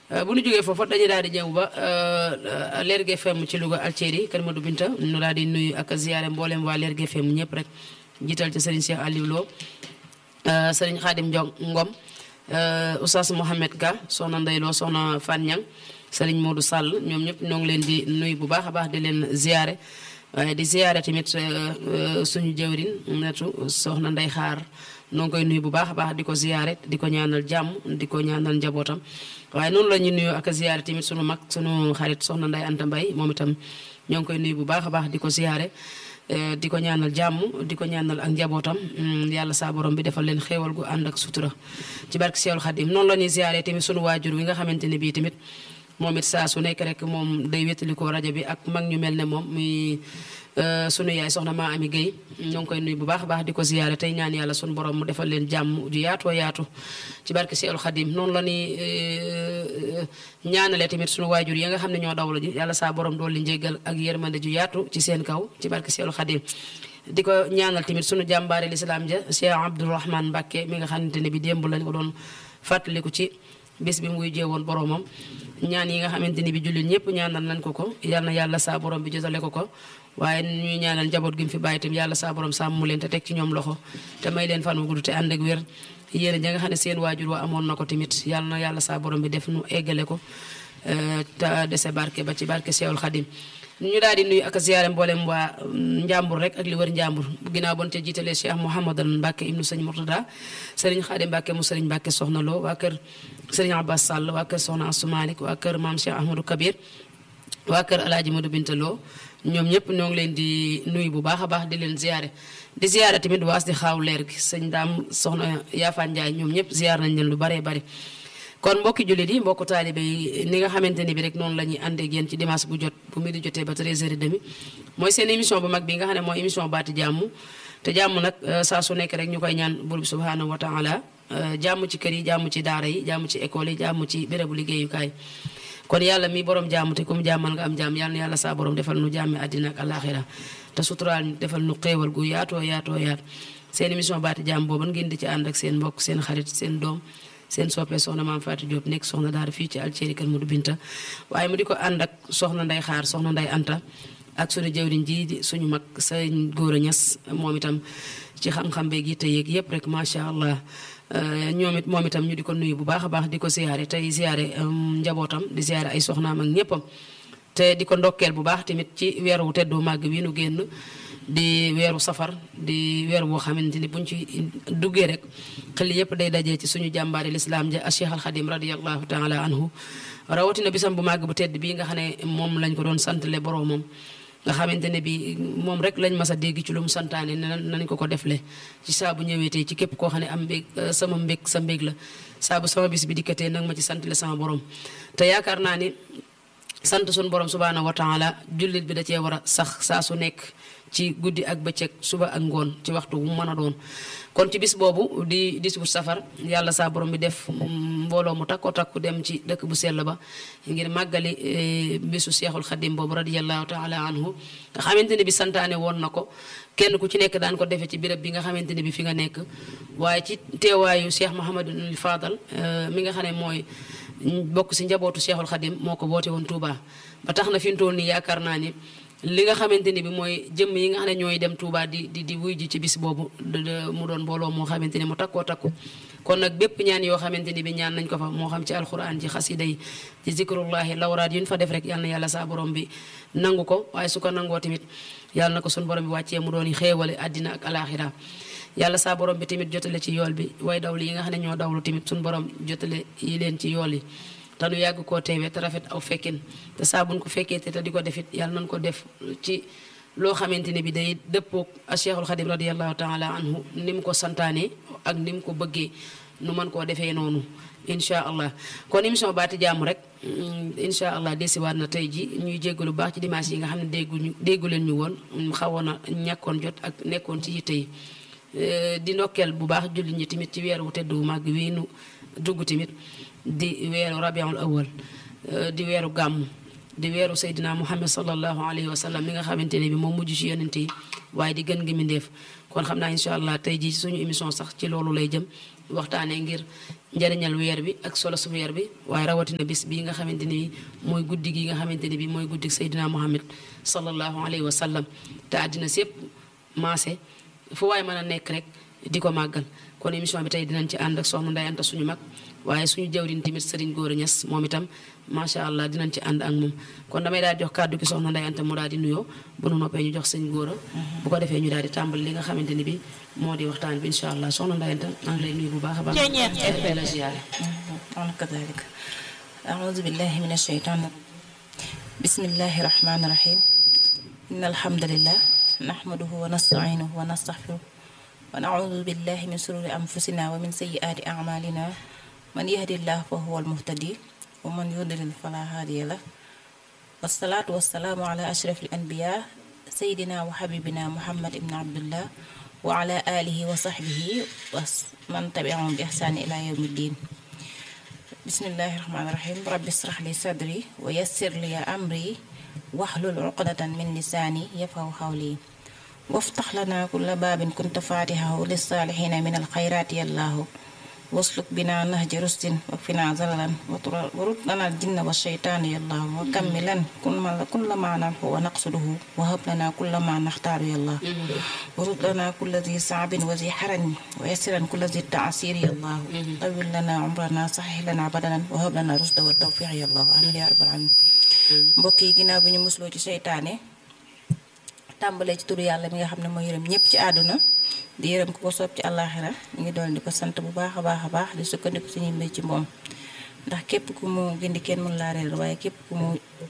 bu ñu jógee foofu dañuy daal di ñëw ba Lergui FM ci Louga Alceri Kër Madou Binta ñu daal di nuyu ak ziyaare mboolem waa Lergui FM ñëpp rek jiital ci Serigne Cheikh Aliou Lo Serigne Khadim Ndiong Ngom Oustaz Mohamed Ka soxna Ndeye Lo soxna Fan Ñang Serigne Modou Sall ñoom ñëpp ñoo ngi leen di nuyu bu baax a baax di leen ziyaare waaye di ziyaare tamit suñu jëwrin netu soxna Ndeye Xaar noo ngi koy nuyu bu baax a baax di ko ziyaare di ko ñaanal jàmm di ko ñaanal njabootam waaye noonu la ñuy nuyu ak ziyaare tamit sunu mag sunu xarit soxna Ndeye Anta Mbaye moom itam ñoo ngi koy nuyu bu baax a baax di ko ziyaare di ko ñaanal jàmm di ko ñaanal ak njabootam yàlla saa borom bi defal leen xéewal gu ànd ak sutura ci barke Seexul Xadim noonu la ñuy ziyaare tamit sunu waajur wi nga xamante ne bii tamit moom it saa su nekk rek moom day wétalikoo rajo bi ak mag ñu mel ne moom muy sunu yaay soxna maa ami Guèye ñoo ngi koy nuyu bu baax a baax di ko ziyaare tey ñaan yàlla sunu borom mu defal leen jàmm ju yaatoo yaatu ci barke Seexul Xadim noonu la ñuy ñaanale tamit sunu waajur yi nga xam ne ñoo dawlu ji yàlla saa borom dool li njéggal ak yërmande ju yaatu ci seen kaw ci barke Seexul Xadim di ko ñaanal tamit sunu jàmbaare lislaam ja Cheikh Abdourahmane Mbacké mi nga xamante ne bi démb lañ ko doon fàttaliku ci bis bi muy jéewoon boromam ñaan yi nga xamante ni bi jullit ñëpp ñaanal nañ ko ko yal na yàlla saa borom bi jotale ko ko waaye ñuy ñaanal njaboot gi mu fi bàyyi tam yàlla saa borom sàmm leen te teg ci ñoom loxo te may leen fan wu gudd te ànd ak wér yéen ja nga xam ne seen waajur wa amoon na ko tamit yal na yàlla saa borom bi def nu eggale ko te dese barke ba ci barke Seexul Xadim ñu daal di nuyu ak ziyaare mboolem waa Njàmbur rek ak li wër Njàmbur ginnaaw bon te jiitalee Cheikh Mouhamadan Mbacke ibnu sëñ Murtada sëriñ Xaadim Mbacke mu sëriñ Mbacke soxna Lo waa kër sëriñ Abbas Sall waa kër soxna Assou Malick waa kër maam Cheikh Ahmadou Kabir waa kër Alaaji Modou Binta Lo ñoom ñëpp ñoo ngi leen di nuyu bu baax a baax di leen ziyaare di ziyaare tamit waas di xaaw leer gi sëñ daam soxna Yaafaan Njaay ñoom ñëpp ziyaar nañ leen lu baree bari kon mbokki jullit yi mbokku taalibe yi ni nga xamante ni bi rek noonu la ñuy àndee ak yéen ci dimanche bu jot bu mi di jotee ba 13h30 mooy seen émission bu mag bi nga xam ne mooy émission baati jàmm te jàmm nag saa su nekk rek ñu koy ñaan buur bi subhanahu wa taala jàmm ci kër yi jàmm ci daara yi jàmm ci école yi jàmm ci bérébu liggéeyukaay kon yàlla mi borom jàmm te comme jàmmal nga am jàmm yàlla na yàlla saa borom defal nu jàmmi àddina ak alaxira te suturaal ñu defal nu xéewal gu yaatoo yaatoo yaat seen émission baati jàmm boobu ngeen di ci ànd ak seen mbokk seen xarit seen doom seen soppee soxna maam Fatou Diop nekk soxna daara fii ci Alceri Kër Modou Binta waaye mu di ko ànd ak soxna nday xaar soxna nday anta ak suñu jëwriñ ji di suñu mag sëñ góor a ñas moom itam ci xam-xam beeg yitte yeeg yëpp rek macha allah ñoom it moom itam ñu di ko nuyu bu baax a baax di ko ziyaare tey ziyaare njabootam di ziyaare ay soxnaam ak ñëppam te di ko ndokkeel bu baax tamit ci weeru teddu màgg wi nu génn di weeru safar di weer woo xamante ni buñ ci duggee rek xel yëpp day dajee ci suñu jàmbaari lislaam ja Cheikh al Xadim radiallahu taala anhu rawatina bisam bu màgg bu tedd bii nga xam ne moom lañ ko doon santale boroomam nga xamante ne bi moom rek lañ mas a dégg ci lu mu santaane ne nañ ko ko defle ci saa bu ñëwee tey ci képp koo xam ne am mbég sama mbég sa mbég la saa bu sama bis bi dikkatee nag ma ci santale sama borom te yaakaar naa ni sant suñu borom subhaanahu wa taala jullit bi da cee war a sax saa su nekk ci guddi ak bëccëg suba ak ngoon ci waxtu wu mën a doon kon ci bis boobu di di wut safar yàlla saa borom bi def mbooloo mu takko takku dem ci dëkk bu sell ba ngir màggali bisu seexul xadim boobu radiallahu taala anhu nga xamante ne bi santaane woon na ko kenn ku ci nekk daan ko defee ci béréb bi nga xamante ne bi fi nga nekk waaye ci teewaayu cheikh Mouhamadul Fadal mi nga xam ne mooy bokk si njabootu seexul xadim moo ko woote woon Touba ba tax na fi mu toll nii yaakaar naa ni li nga xamante ni bi mooy jëmm yi nga xam ne ñooy dem Touba di di di wuy ji ci bis boobu mu doon mbooloo moo xamante ni mu takkoo takku kon nag bépp ñaan yoo xamante ni bi ñaan nañ ko fa moo xam ci alxuraan ci xasida yi ci zikrullahi lawraat yu ñu fa def rek yal na yàlla saa borom bi nangu ko waaye su ko nangoo tamit yàlla na ko suñu borom bi wàccee mu doon yi xéewale àddina ak alaxira yàlla saa borom bi tamit jotale ci yool bi way dawli yi nga xam ne ñoo dawlu tamit suñu borom jotale yi leen ci yool yi te nu yàgg koo teewee te rafet aw fekkin te saa buñ ko fekkee te te di ko defit yàlla nañ ko def ci loo xamante ne bi day dëppoog a cheikhul xadim radiallahu taala anhu ni mu ko santaane ak ni mu ko bëggee nu mën koo defee noonu incha allah kon émission baati jàmm rek incha allah desiwaat na tey ji ñuy jéggalu baax ci dimanche yi nga xam ne dégguñu déggu leen ñu woon xawoon a ñàkkoon jot ak nekkoon ci yitte yi di ndokkeel bu baax julli ñi tamit ci weer wu tedd wu màgg wii nu dugg tamit di weeru rabiul awal di weeru gàmm di weeru Seydina Muhammad sallallahu alayhi wa sallam mi nga xamante ne bi moom mujj ci yonente yi waaye di gën gi mindeef kon xam naa incha allah tey jii suñu émission sax ci loolu lay jëm waxtaanee ngir njëriñal weer bi ak solo su weer bi waaye rawatina bis bii nga xamante ni bi mooy guddi gi nga xamante ni bi mooy guddi Seydina Muhammad sallallahu alayhi wa sallam te àddina sépp maase fu waaye mën a nekk rek di ko màggal kon émission bi tey dinañ ci ànd ak soxna Ndeye Anta suñu mag waaye suñu jawriñ tamit Serigne Gora Niass moom itam macha allah dinañ ci ànd ak moom kon damay daal di jox kàddu gi soxna Ndeye Anta mu daal di nuyoo bu nu noppee ñu jox sëñ Gora bu ko defee ñu daal di tàmbali li nga xamante ni bi moo di waxtaan bi incha allah soxna Ndeye Anta maa ngi lay nuyu bu baax a baax dafay la ziyaare أنا كذلك أعوذ بالله من الشيطان الرجيم بسم الله الرحمن الرحيم إن الحمد لله نحمده ونستعينه ونستغفره ونعوذ بالله من شرور أنفسنا ومن سيئات أعمالنا من يهدي الله فهو المهتدي ومن يضلل فلا هادي له والصلاة والسلام على أشرف الأنبياء سيدنا وحبيبنا محمد بن عبد الله وعلى آله وصحبه ومن تبعهم بإحسان إلى يوم الدين bismillahi rahmaani rahim rabbi israh li sadri wa yassir li amri waxlul uqdatan min lisaani yafaw xawli waftax lana kulla baabin kunta faatixahu lisaalixina min alxayraati yallaahu wasluk bina nahji rustin wa fina zalalan warut lana aljinna wa sheytaana yallaahu wa kammilan kulla ma nanxu wa naqsuduhu wa hab lana kulla ma naxtaaru yallaahu warut lana kulla zi saabin wa zi xaranin wa yassiran kulla zi taasiri yallaahu tawil lana umrana saxix lana badanan wa hab lana rusda wa tawfiq yallaahu amin ya rabbal alamin mbokk yi ginnaaw bi ñu musloo ci seytaane tàmbalee ci turu yàlla mi nga xam ne moo yërëm ñëpp ci àdduna di yërëm ku ko soob ci àllaaxira ñu ngi doon di ko sant bu baax a baax a baax di sukkandiku suñuy mbir ci moom ndax képp ku mu gindi kenn mun laa réeral waaye képp ku mu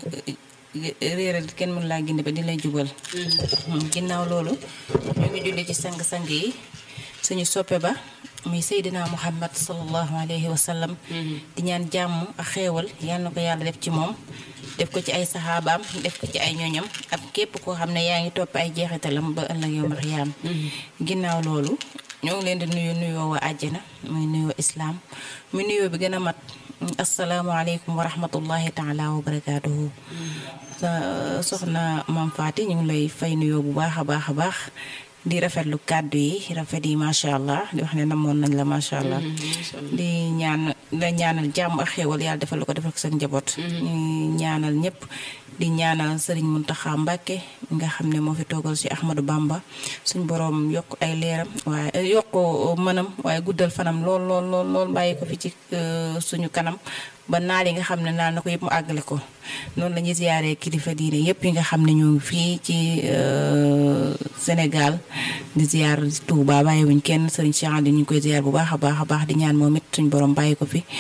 réeral kenn mun laa gindi ba di lay jubal ginnaaw loolu ñu ngi julli ci sang-sang yi suñu soppe ba muy Seydina Muhammad sallallahu alayhi wa sallam di ñaan jàmm ak xéewal yal na ko yàlla def ci moom def ko ci ay saxaabaam def ko ci ay ñoñam ak képp koo xam ne yaa ngi topp ay jeexitalam ba ëllëg yow max yaam ginnaaw loolu ñoo ngi leen di nuyu nuyoo waa àjjana muy nuyoo islaam muy nuyoo bi gën a mat asalaamaaleykum wa rahmatullahi taala wa barakaatuhu soxna Mame Faty ñu ngi lay fay nuyoo bu baax a baax a baax di rafetlu kàddu yi rafet yi macha allah di wax ne namoon nañ la macha allah. di ñaan la ñaanal jàmm ak xéewal yàlla defal ko defal ko seen njaboot. ñu ñaanal ñëpp di ñaanal sëriñ Muntaxa Mbàkke nga xam ne moo fi toogal ci Ahmadou Bamba suñ boroom yokk ay leeram waaye yokk mënam waaye guddal fanam lool lool lool lool bàyyi ko fi ci suñu kanam. ba naal yi nga xam ne naal na ko yëpp mu àggale ko noonu la ñuy ziyaaree kilifa diine yëpp yi nga xam ne ñoo ngi fii ci Sénégal di ziyaar Touba bàyyiwuñ kenn sëriñ Cheikh Andi ñu ngi koy ziyaar bu baax a baax a baax di ñaan moom it suñ borom bàyyi ko fi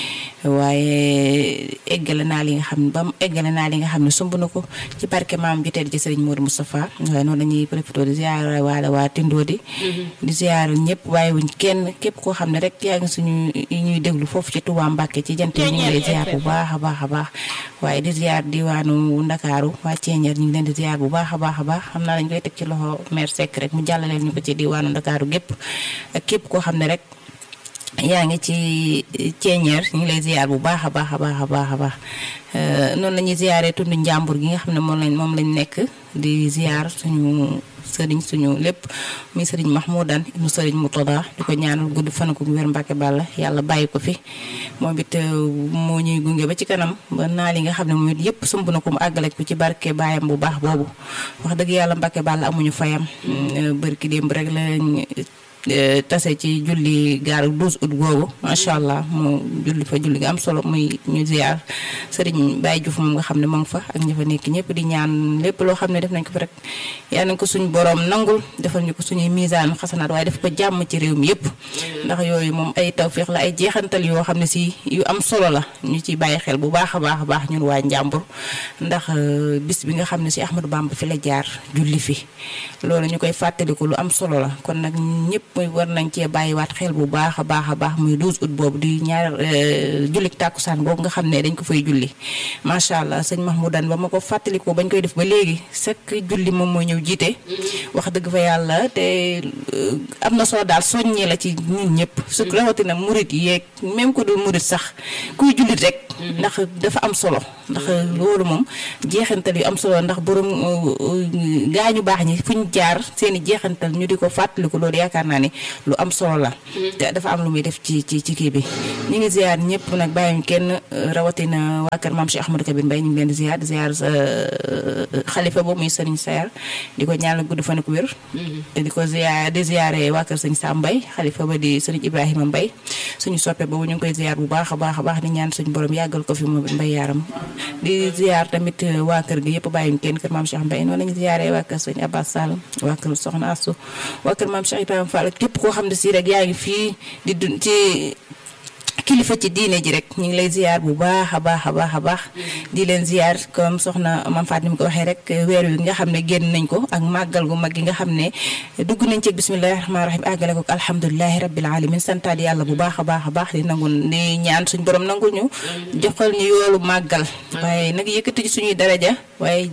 waaye eggale naal yi nga xam ne ba mu eggale naal yi nga xam ne sumb na ko ci barke maam ji tedd ci sëriñ Modou Moustapha waaye noonu la ñuy profité di ziyaar waale waa Tindodi di ziyaar ñëpp bàyyiwuñ kenn képp koo xam ne rek yaa ngi suñu ñuy déglu foofu ci Touba Mbàkke ci jant yi ñu ngi lay ziyaar bu baax a baax a baax waaye di ziar diwaanu Ndakaaru waa Ceeñeer ñu ngi leen di ziar bu baax a baax a baax xam naa dañ koy teg ci loxo maire Seck rek mu jàllaleel ñu ko ci diwaanu Ndakaaru gépp ak képp koo xam ne rek yaa ngi ci Ceeñeer ñu ngi lay ziar bu baax a baax a baax a baax a baax noonu la ñuy ziaree tund njàmbur gi nga xam ne moom lañ moom lañ nekk di ziar suñu sëriñ suñu lépp muy sëriñ Mahmoudan ibnu sëriñ Moutada di ko ñaanal gudd fan ko wér Mbàkke Bàlla yàlla bàyyi ko fi moom it moo ñuy gunge ba ci kanam ba naa li nga xam ne moom it yëpp sumb na ko mu àggale ko ci barke baayam bu baax boobu wax dëgg yàlla Mbàkke Bàlla amuñu fayam bërki démb rek lañ tase ci julli gaaru 12 août googu macha allah mu julli fa julli nga am solo muy ñu ziar sëriñ Baye Diouf moom nga xam ne moo ngi fa ak ña fa nekk ñëpp di ñaan lépp loo xam ne def nañ ko fa rek yal nañ ko suñu borom nangul defal ñu ko suñuy misaan xasanaat waaye def ko jàmm ci réew mi yëpp ndax yooyu moom ay tawféex la ay jeexantal yoo xam ne si yu am solo la ñu ci bàyyi xel bu baax a baax a baax ñun waa Njàmbur ndax bis bi nga xam ne si Ahmadou Bamba fi la jaar julli fi loolu ñu koy fàttaliku lu am solo la kon nag ñëpp muy war nañ cee bàyyiwaat xel bu baax a baax a baax muy 12 août boobu di ñaar jullik tàkkusaan boobu nga xam ne dañ ko fay julli macha allah sëñ Mahmoudan ba ma ko fàttalikoo bañ koy def ba léegi chaque julli moom moo ñëw jiite wax dëgg fa yàlla te am na solo daal soññee la ci ñun ñëpp su rawatina murit yeeg même ko dul murit sax kuy jullit rek ndax dafa am solo ndax loolu moom jeexantal yu am solo ndax borom gaañu baax ñi fu ñu jaar seen i jeexantal ñu di ko fàttaliku loolu yaakaar naa naa ni lu am solo la te dafa am lu muy def ci ci ci kii bi ñu ngi ziar ñëpp nag bàyyuñ kenn rawatina waa kër maam Cheikh Ahmadou Kabir Mbaye ñu ngi leen di ziar di ziar xalifa boobu muy sëriñ Sayar di ko ñaanal gudd fan ak wér te di ko ziar di ziare waa kër sëñ Sam Mbaye xalifa ba di sëriñ Ibrahima Mbaye suñu soppe boobu ñu ngi koy ziar bu baax a baax a baax di ñaan suñu borom yàggal ko fi moom it Mbaye yaaram di ziar tamit waa kër gi yëpp bàyyuñ kenn kër maam Cheikh Mbaye noonu lañu ziare waa kër sëñ Abbas Sall waa kër Soxna Assou waa kër maam Cheikh Ibrahima Fall képp koo xam ne si rek yaa ngi fii di dund ci kilifa ci diine ji rek ñu ngi lay ziar bu baax a baax a baax a baax di leen ziar comme soxna Mame Fatou ni mu ko waxee rek weer wi nga xam ne génn nañ ko ak màggal gu mag gi nga xam ne dugg nañ ci bismillahi rahmaani rahim àggale ko alhamdulilahi rabbil alamin santaat yàlla bu baax a baax a baax di nangu di ñaan suñ borom nangu ñu joxal ñu yoolu màggal waaye nag yëkkati ci suñuy daraja waaye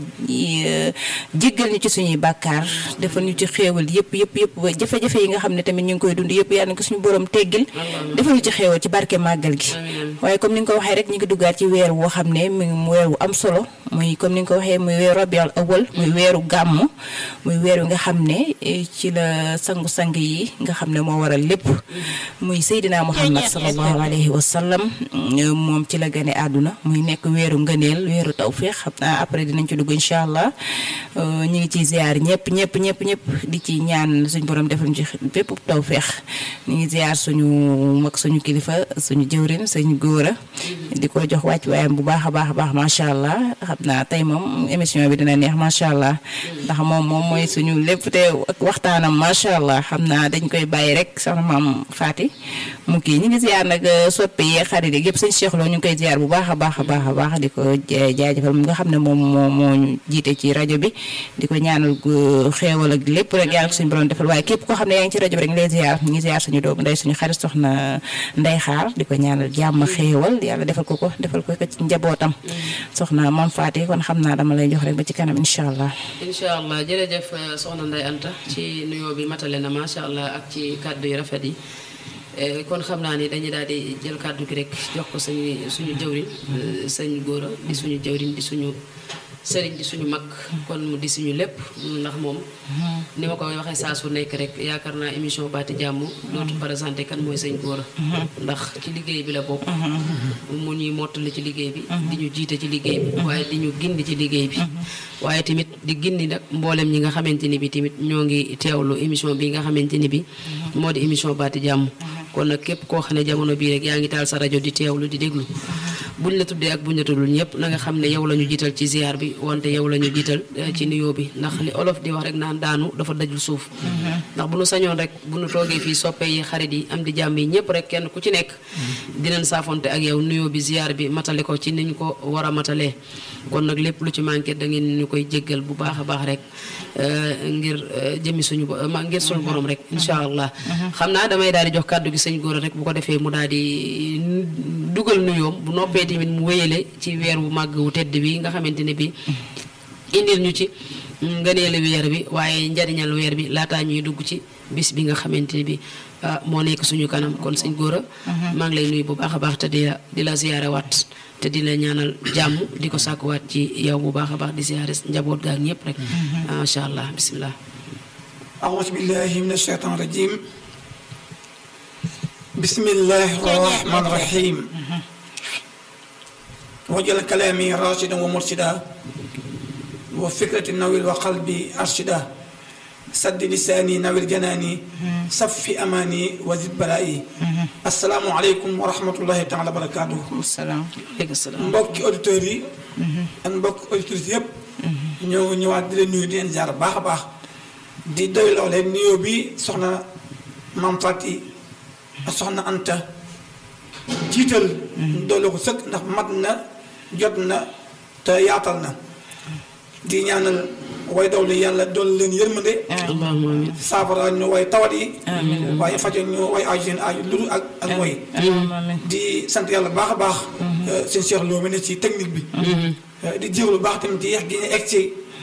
jéggal ñu ci suñuy bàkkaar defal ñu ci xéewal yëpp yëpp yëpp jafe-jafe yi nga xam ne tamit ñu ngi koy dund yëpp yàlla na ko suñu borom teggil defal ñu ci xéewal ci barke màggal gi waaye comme ni nga ko waxee rek ñu ngi duggaat ci weer woo xam ne mu weer wu am solo muy comme ni nga ko waxee muy weeru rabiul awal muy weeru gàmm muy weer wi nga xam ne ci la sangu-sang yi nga xam ne moo waral lépp muy Seydina Muhammad sallallahu alayhi wa sallam moom ci la gane àdduna muy nekk weeru ngëneel weeru tawféex xam naa après dinañ ci dugg incha allah ñu ngi ciy ziar ñëpp ñëpp ñëpp ñëpp di ci ñaan suñu borom defal ñu ci bépp tawféex ñu ngi ziar suñu mag suñu kilifa suñu jëwrin suñu góor a di ko jox wàcc waayam bu baax a baax a baax macha allah xam naa tey moom émission bi dina neex macha allah ndax moom moom mooy suñu lépp te ak waxtaanam macha allah xam naa dañ koy bàyyi rek soxna maam Faati mu kii ñu ngi ziar nag soppe yi xarit yi yëpp suñu Cheikh Lo ñu ngi koy ziar bu baax a baax a baax a baax di ko jaajëfal mu nga xam ne moom moo moo ñu jiite ci rajo bi di ko ñaanal xeewal ak lépp rek yàlla ko suñu borom defal waaye képp koo xam ne yaa ngi ci rajo bi rek ñu lay ziar ñu ngi ziar suñu doomu ndey suñu xarit soxna Ndey Xaar di ko ñaanal jàmm xéewal yàlla defal ko ko defal ko ko ci njabootam soxna Mame Faty kon xam naa dama lay jox rek ba ci kanam incha allah incha allah jërëjëf soxna Ndeye Anta ci nuyoo bi matale na macha allah ak ci kàddu yu rafet yi kon xam naa ni dañuy daal di jël kàddu gi rek jox ko suñu suñu jëwriñ sëñ góora di suñu jëwriñ di suñu sëriñ di suñu mag kon mu di suñu lépp ndax moom ni ma koy waxee saa su nekk rek yaakaar naa émission baati jàmm dootu présenté kan mooy sëñ góora ndax ci liggéey bi la bokk mu ñuy mottali ci liggéey bi di ñu jiite ci liggéey bi waaye di ñu gindi ci liggéey bi waaye tamit di gindi nag mboolem ñi nga xamante ni bi tamit ñoo ngi teewlu émission bi nga xamante ni bi moo di émission baati jàmm kon nag képp koo xam ne jamono bii rek yaa ngi taal sa rajo di teewlu di déglu buñ la tuddee ak buñ la tuddul ñëpp na nga xam ne yow la ñu jiital ci ziar bi wante yow la ñu jiital ci nuyoo bi ndax li olof di wax rek naan daanu dafa dajul suuf ndax bu nu sañoon rek bu nu toogee fii soppe yi xarit yi am di jàmm yi ñëpp rek kenn ku ci nekk dinañ saafonte ak yow nuyoo bi ziar bi matale ko ci niñ ko war a matalee kon nag lépp lu ci manqué da ngeen ñu koy jéggal bu baax a baax rek ngir jëmi suñu ngir suñu borom rek incha allah xam naa damay daal di jox kàddu gi sëñ góor rek bu ko defee mu daal di dugal nuyoom bu noppee tamit mu wéyale ci weer wu màgg wu tedd bi nga xamante ne bi indil ñu ci ngëneelu weer bi waaye njariñal weer bi laataa ñuy dugg ci bis bi nga xamante ne bi moo nekk suñu kanam kon sëñ góor a maa ngi lay nuyu bu baax a baax te di la di la ziyaare waat te di la ñaanal jàmm di ko sàkkuwaat ci yow bu baax a baax di ziyaare njaboot gaak ñëpp rek macha allah bisimilah أعوذ بالله من الشيطان الرجيم بسم الله الرحمن الرحيم وجل كلامي راشدا ومرشدا وفكرة النويل وقلبي أرشدا سد لساني نويل جناني صفي أماني وزد بلائي السلام عليكم ورحمة الله تعالى وبركاته salaam aleykum salaam mbokki auditeurs yi ak mbokki auditrices yëpp ñoo ñëwaat di leen nuyu di leen jaar baax a baax di doy loole nuyoo bi soxna Mame Faty ak soxna Anta jiital doole ko sëkk ndax mat na jot na te yaatal na di ñaanal way dawli yàlla dool leen yërmande allahumma amin saafara ñu way tawat yi waaye fajo ñu way aaju seen aaju lu ak ak way di sant yàlla baax a baax seen Cheikh Lo mi ne ci technique bi di jégalu baax tamit ci yeex gi ñu egg ci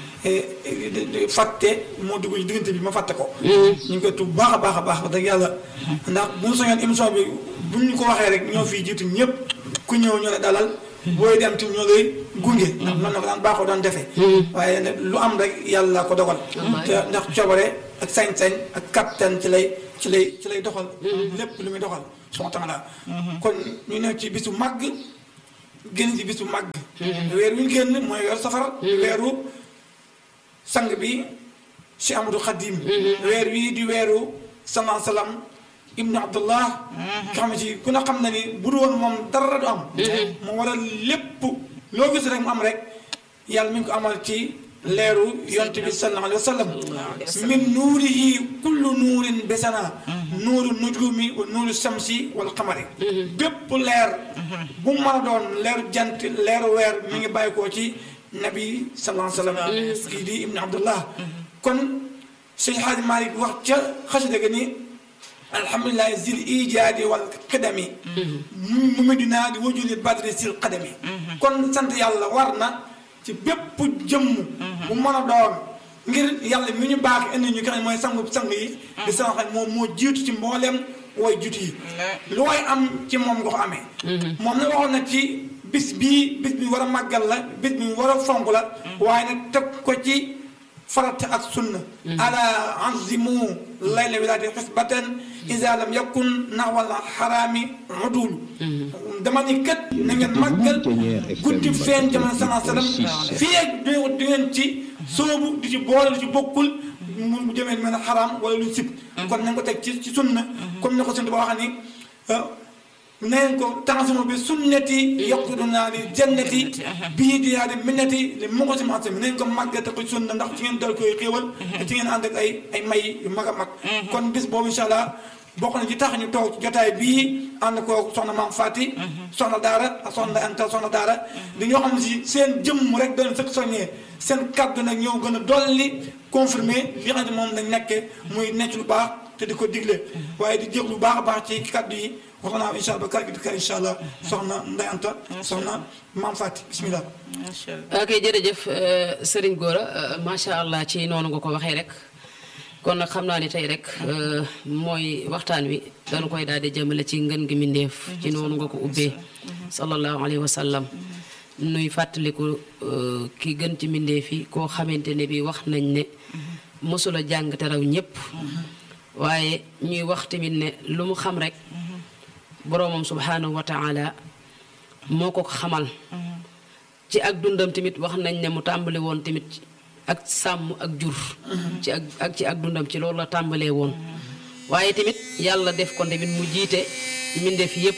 fàtte moo dugg ci diggante bi ma fàtte ko ñu ngi koy tuub baax a baax a baax wax dëgg yàlla ndax bu ñu soñoon émission bi bu ñu ko waxee rek ñoo fii jiitu ñëpp ku ñëw ñoo la dalal booy dem tamit ñoo lay gunge ndax noonu la ko daan baaxoo daan defee waaye nag lu am rek yàlla ko dogal te ndax coobare ak sañ-sañ ak kattan ci lay ci lay ci lay doxal lépp lu muy doxal subhanahu wa taala kon ñu ne ci bisu màgg génn ci bisu màgg weer wi ñu génn mooy weeru safar weeru sang bi Cheikh Amadou Khadim weer wii di weeru salaa salaam ibnu abdullah nga xam ne ci ku ne xam na ni bu du woon moom dara du am moo waral lépp loo gis rek mu am rek yàlla mi ngi ko amal ci leeru yonte bi sallallahu alayhi wa sallam min nuurihi kullu nuurin besana nuuru nujumi wa nuuru samsi wal xamari bépp leer bu mu mën a doon leeru jant leeru weer mi ngi bàyyi koo ci nabi sallallahu alayhi wa sallam kii di ibnu abdullah kon sëñ Xaaji Maalik wax ca xasida ga ni alhamdulilahi zil ijaadi wal qadami mu mu dinaa di wajuli badri sil qadami kon sant yàlla war na ci bépp jëmm bu mën a doon ngir yàlla mi ñu baax indi ñu xam ne mooy sangu sang yi di sama xam moom moo jiitu ci mbooleem way jut yi lu way am ci moom nga ko amee moom na waxoon na ci bis bii bis bi war a màggal la bis bi war a fonk la waaye nag teg ko ci farata ak sunna ala anzimu layla wilaati xisbatan isa lam yakun naxwal xaraami udul dama ni kat na ngeen màggal guddi feeñ jamono sana sallam fii ak du du ngeen ci soobu di ci boole lu ci bokkul mu jëmee mel ne xaraam wala lu sib kon nañ ko teg ci ci sunna comme ni ko sunna ba wax ni neen ko tansimo bi sunnati yaquduna li jannati bii di yaa di minnati li mu ko si marché bi neen ko màggate ko sunna ndax ci ngeen dal koy xéewal te ci ngeen ànd ak ay ay may yu mag a mag kon bis boobu incha allah bokk na ci tax ñu toog ci jotaay bii ànd koo soxna maam Fati soxna daara ak soxna Anta soxna daara di ñoo xam ne si seen jëmm rek doon sëkk soññee seen kaddu nag ñoo gën a dolli confirmé li xam ne moom lañ nekkee muy necc lu baax te di ko digle waaye di jég lu baax a baax ci kaddu yi wax naa incha allah ba kàddu gi incha allah soxna Ndeye Anta soxna maam Fati bismillah. ok jërëjëf Serigne Gora macha allah ci noonu nga ko waxee rek kon nag xam naa ni tey rek mooy waxtaan wi dañu koy daal di jëmale ci ngën gi mindeef ci noonu nga ko ubbee sallallahu alayhi wa sallam nuy fàttaliku ki gën ci mindeef yi koo xamante ne bi wax nañ ne mosula jàng te raw ñëpp waaye ñuy wax tamit ne lu mu xam rek boroomam subhanahu wa taala moo ko xamal ci ak dundam tamit wax nañ ne mu tàmbali woon tamit ak sàmm ak jur ci ak ak ci ak dundam ci loolu la tàmbalee woon waaye tamit yàlla def ko tamit mu jiite mbindeef yépp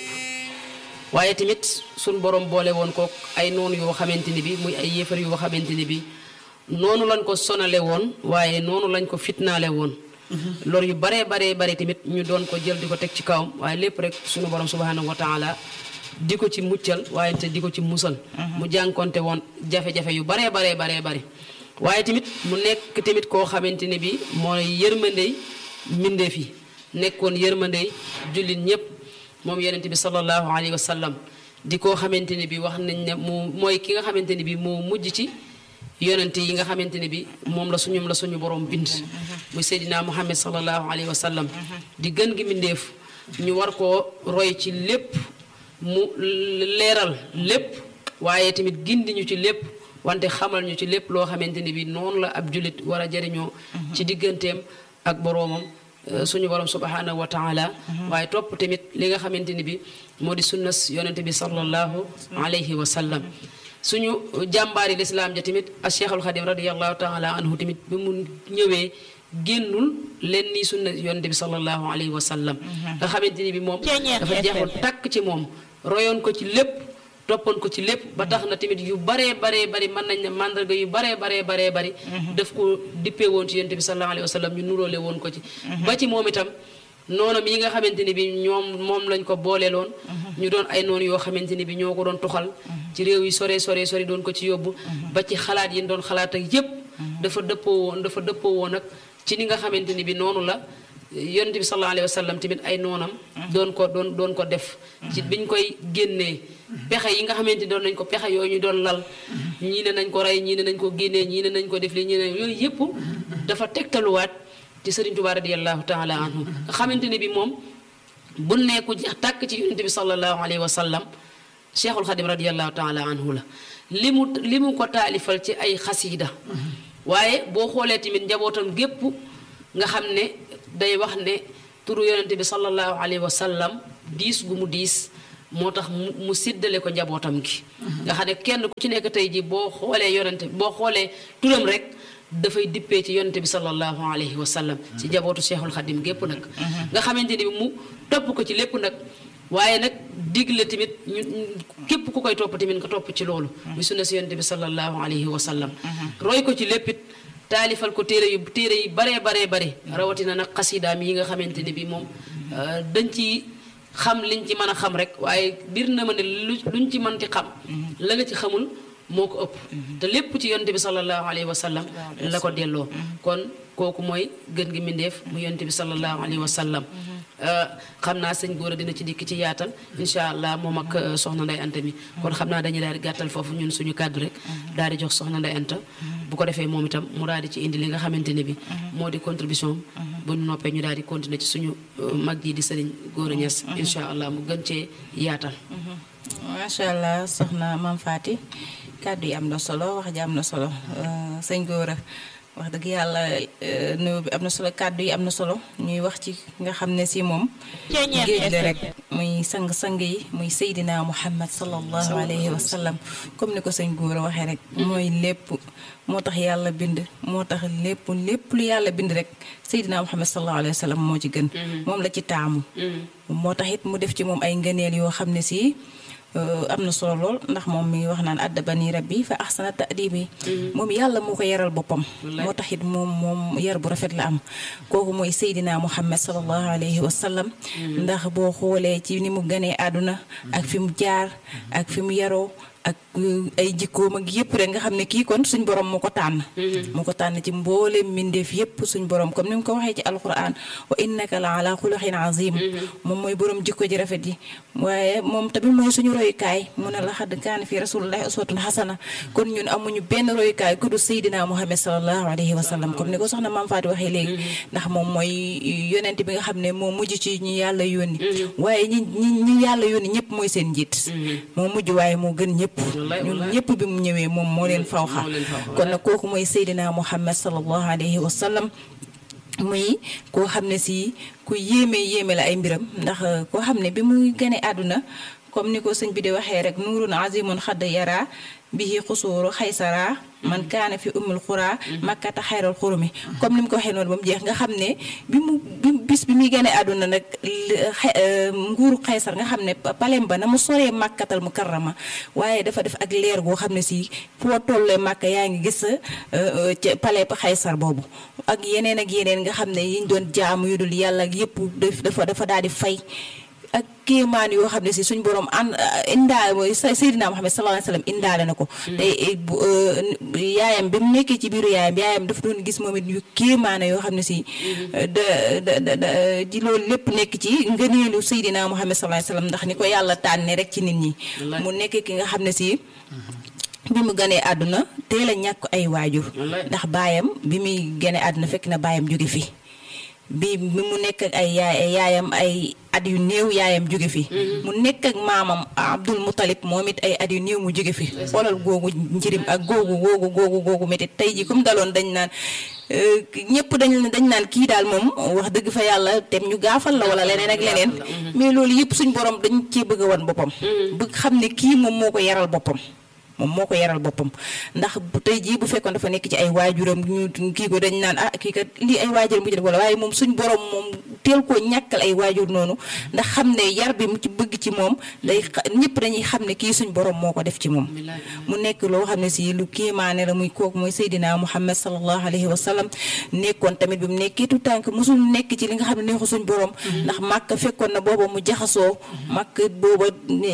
waaye tamit suñ borom boole woon ko ay noonu yoo xamante ni bi muy ay yéefar yoo xamante ni bi noonu lañ ko sonale woon waaye noonu lañ ko fitnaale woon loolu yu baree baree bare tamit ñu doon ko jël di ko teg ci kawam waaye lépp rek suñu borom subhanahu wa taala di ko ci muccal waaye te di ko ci musal mu jànkonte woon jafe-jafe yu baree baree baree bari waaye tamit mu nekk tamit koo xamante ne bi mooy yërmandey mbindeef yi nekkoon yërmandey jullit ñëpp moom yonente bi sallallahu alayhi wa sallam di koo xamante ne bi wax nañ ne mu mooy ki nga xamante ne bi moo mujj ci yonente yi nga xamante ne bi moom la suñum la suñu borom bind muy seydina muhammad sallallahu alayhi wa sallam di gën gi mbindeef ñu war koo roy ci lépp mu leeral lépp waaye tamit gindi ñu ci lépp wante xamal ñu ci lépp loo xamante ni bi noonu la ab jullit war a jëriñoo ci digganteem ak boroomam suñu borom subhanahu wa taala waaye topp tamit li nga xamante ni bi moo di sunnas yonente bi sallallahu alayhi wa sallam suñu jàmbaari lislaam ja tamit a cheikhul xadim radiallahu taala anhu tamit bi mu ñëwee génnul leen nii sunna yonente bi sallallahu alayhi wa sallam nga xamante ni bi moom dafa jeexul takk ci moom royoon ko ci lépp toppoon ko ci lépp ba tax na tamit yu baree baree bari mën nañ ne mandarga yu baree baree baree bari daf ko dippee woon ci yonent bi sallallahu alayhi wa sallam ñu nuróole woon ko ci ba ci moom itam noonam yi nga xamante ni bi ñoom moom lañ ko booleeloon ñu doon ay noonu yoo xamante ni bi ñoo ko doon tuxal ci réew yi sore sore sore doon ko ci yóbbu ba ci xalaat yi doon xalaat ak yépp dafa dëppoo woon dafa dëppoo woon nag ci ni nga xamante ni bi noonu la yonent bi sallallahu alayhi wa sallam tamit ay noonam doon ko doon doon ko def ci biñ koy génnee pexe yi nga xamante doon nañ ko pexe yooyu ñu doon lal ñii ne nañ ko rey ñii ne nañ ko génnee ñii ne nañ ko def li ñii ne yooyu yëpp dafa tegtaluwaat ci Sëriñ Tuubaa radiyallahu taala anhu nga xamante ne bi moom bu nekku jeex tàkk ci yonent bi sallallahu alayhi wa sallam cheikhul xadim radiyallahu taala anhu la li mu li mu ko taalifal ci ay xasiida waaye boo xoolee tamit njabootam gépp nga xam ne day wax ne turu yonente bi sallallahu alayhi wa sallam diis gu mu diis moo tax mu mu séddale ko njabootam gi nga xam ne kenn ku ci nekk tey ji boo xoolee yonente boo xoolee turam rek dafay dippee ci yonente bi sallallahu alayhi wa sallam ci njabootu cheikhul xadim gépp nag nga xamante ni mu topp ko ci lépp nag waaye nag digle tamit ñu képp ku koy topp tamit nga topp ci loolu muy sunna si yonente bi sallallahu alayhi wa sallam roy ko ci léppit taalifal ko téere yu téere yi baree baree bare rawatina nag xasidaam yi nga xamante ne bi moom dañ ci xam liñ ci mën a xam rek waaye bir na ma ne lu luñ ci mën ci xam la nga ci xamul moo ko ëpp te lépp ci yonte bi sallallahu alayhi wa sallam la ko delloo kon kooku mooy gën gi mbindeef mu yonte bi sallallahu alayhi wa sallam xam naa sëñ góor a dina ci dikk ci yaatal incha allah moom ak soxna nday anta mi kon xam naa dañuy daal di gàttal foofu ñun suñu kàddu rek daal di jox soxna nday anta bu ko defee moom itam mu daal di ci indi li nga xamante ne bi moo di contribution bu ñu noppee ñu daal di continuer ci suñu mag ji di sëriñ góor a ñes incha allah mu gën cee yaatal macha allah soxna Mame Faty kàddu yi am na solo wax ji am na solo sëñ góor a wax dëgg yàlla nuyu bi am na solo kàddu yi am na solo ñuy wax ci nga xam ne si moom géej la rek muy sang-sang yi muy Seydina Muhammad sallallahu alayhi wa sallam comme ni ko sëñ góor a waxee rek mooy lépp moo tax yàlla bind moo tax lépp lépp lu yàlla bind rek Seydina Muhammad sallallahu alayhi wa sallam moo ci gën moom la ci taamu moo tax it mu def ci moom ay ngëneel yoo xam ne si am na solo lool ndax moom mi ngi wax naan addabani rabbi fa ahsana ta'dibi moom yàlla moo ko yaral boppam moo tax it moom moom yar bu rafet la am kooku mooy Seydina Muhammad sallallahu alayhi wa sallam ndax boo xoolee ci ni mu ganee àdduna ak fi mu jaar ak fi mu yaroo ak ay jikkoom ak yëpp rek nga xam ne kii kon suñ borom moo ko tànn moo ko tànn ci mbooleem mbindeef yëpp suñ borom comme ni mu ko waxee ci alquran wa innaka la ala xuluqin azim moom mooy borom jikko ji rafet yi waaye moom tamit mooy suñu royukaay mu ne la xadd kaana fi rasulillahi uswatun xasana kon ñun amuñu benn royukaay ku du Seydina Muhammad sallallahu alayhi wa sallam comme ni ko soxna Mame Faty waxee léegi ndax moom mooy yonent bi nga xam ne moo mujj ci ñi yàlla yónni waaye ñi ñi ñi yàlla yónni ñëpp mooy seen njiit moo mujj waaye moo gën ñëpp ñun ñëpp bi mu ñëwee moom moo leen fawxa kon nag kooku mooy Seydina Muhammad sallallahu alayhi wa sallam muy koo xam ne si ku yéeme yéeme la ay mbiram ndax koo xam ne bi muy gane àdduna comme ni ko sëñ bi di waxee rek nuurun azimun xadd yara bihi xusuuru xaysara man kaana fi umul xuraa makkata xayral xurumi comme ni mu ko waxee noonu ba mu jeex nga xam ne bi mu bi bis bi muy gane àdduna nag nguuru xaysar nga xam ne palem ba na mu soree màkkatal mu karrama waaye dafa def ak leer goo xam ne si foo tollee màkka yaa ngi gis ca pale ba xaysar boobu ak yeneen ak yeneen nga xam ne yiñ doon jaamu yu dul yàlla ak yëpp dafa dafa daal di fay ak kéemaan yoo xam ne si suñ borom ànd indaale Seydina Muhammad sallallahu alayhi wa sallam indaale na ko tey yaayam bi mu nekkee ci biiru yaayam yaayam dafa doon gis moom it yu kéemaane yoo xam ne si da da da ji loolu lépp nekk ci ngëneelu Seydina Muhammad sallallahu alayhi wa sallam ndax ni ko yàlla tànne rek ci nit ñi mu nekk ki nga xam ne si bi mu ganee àdduna teel a ñàkk ay waajur ndax baayam bi muy ganee àdduna fekk na baayam jóge fi bi bi mu nekk ak ay yaay yaayam ay at yu néew yaayam jóge fi mu nekk ak maamam Abdul Muttalib moom it ay at yu néew mu jóge fi xoolal googu njirim ak googu googu googu googu métti tey ji comme daloon dañ naan ñëpp dañ dañ naan kii daal moom wax dëgg fa yàlla tem ñu gaafal la wala leneen ak leneen mais loolu yëpp suñ borom dañ cee bëgg a wan boppam bëgg xam ne kii moom moo ko yaral boppam moom moo ko yaral boppam ndax bu tey jii bu fekkoon dafa nekk ci ay waajuram ñu kii ko dañ naan ah kii kat lii ay waajuram bu ci def wala waaye moom suñ borom moom teel koo ñàkkal ay waajur noonu ndax xam ne yar bi mu ci bëgg ci moom day ñëpp dañuy xam ne kii suñ borom moo ko def ci moom mu nekk loo xam ne si lu kéemaane la muy kooku mooy Seydina Muhammad sallallahu alayhi wa sallam nekkoon tamit bi mu nekkee tu tànk mosul nekk ci li nga xam ne neexu suñ borom ndax màkk fekkoon na booba mu jaxasoo màkk booba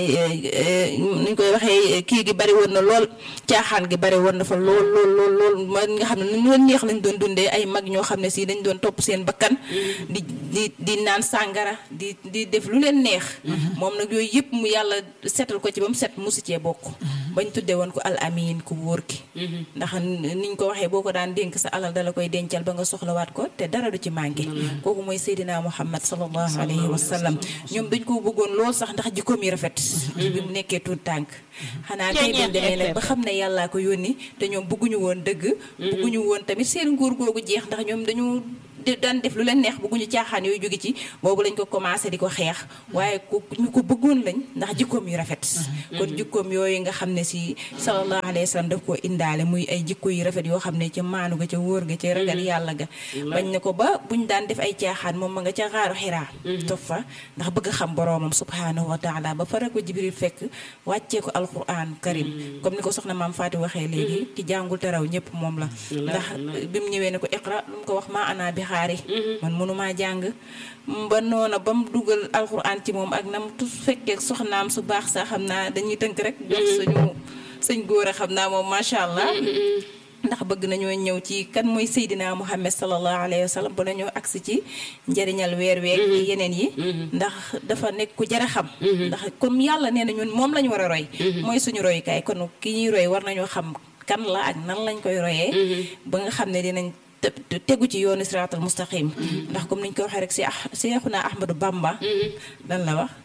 nuñ koy waxee kii gi bari woon na lool caaxaan gi bari woon na fa lool lool lool lool ma nga xam ne nu leen neex lañ doon dundee ay mag ñoo xam ne si dañ doon topp seen bakkan di di di naan sàngara di di def lu leen neex moom nag yooyu yëpp mu yàlla setal ko ci ba mu set musu cee bokk bañ tuddee woon ko al amin ku wóor ki ndax niñ ko waxee boo ko daan dénk sa alal dala koy dencal ba nga soxlawaat ko te dara du ci manqué kooku mooy Seydina Muhammad sallallahu alayhi wa sallam ñoom dañ ko bëggoon lool sax ndax jikkoom yi rafet bi mu nekkee tuut tànk xanaa kay dem demee nag ba xam ne yàllaa ko yónni te ñoom bëgguñu woon dëgg bëgguñu woon tamit seen nguur googu jeex ndax ñoom dañu di daan def lu leen neex bëgguñu caaxaan yooyu jóge ci boobu lañ ko commencé di ko xeex waaye ku ñu ko bëggoon lañ ndax jikkoom yu rafet kon jikkoom yooyu nga xam ne si sallallahu alayhi wa sallam daf koo indaale muy ay jikko yu rafet yoo xam ne ca maanu ga ca wóor ga ca ragal yàlla ga bañ ne ko ba buñ daan def ay caaxaan moom ma nga ca xaaru xiraa toog fa ndax bëgg xam boroomam subhanahu wa taala ba fara ko jibril fekk wàccee ko alquran karim comme ni ko soxna maam Faati waxee léegi ki jàngul te raw ñëpp moom la ndax bi mu ñëwee ne ko iqra lu mu ko wax maa ana bi xaari man mënumaa jàng ba noona ba mu dugal alquran ci moom ak nam tu fekkee soxnaam su baax sax xam naa dañuy tënk rek jox suñu sëñ góor a xam naa moom macha allah ndax bëgg nañoo ñëw ci kan mooy Seydina Muhammad sallallahu alayhi wa sallam ba nañoo agsi ci njëriñal weer weeg yeneen yi ndax dafa nekk ku jar a xam ndax comme yàlla nee na ñun moom lañu war a roy mooy suñu royukaay kon ki ñuy roy war nañoo xam kan la ak nan lañ koy royee ba nga xam ne dinañ tegu ci yoonu siraatal mustaqim ndax comme niñ ko waxee rek si ah Seexuna Ahmadu Bamba lan la wax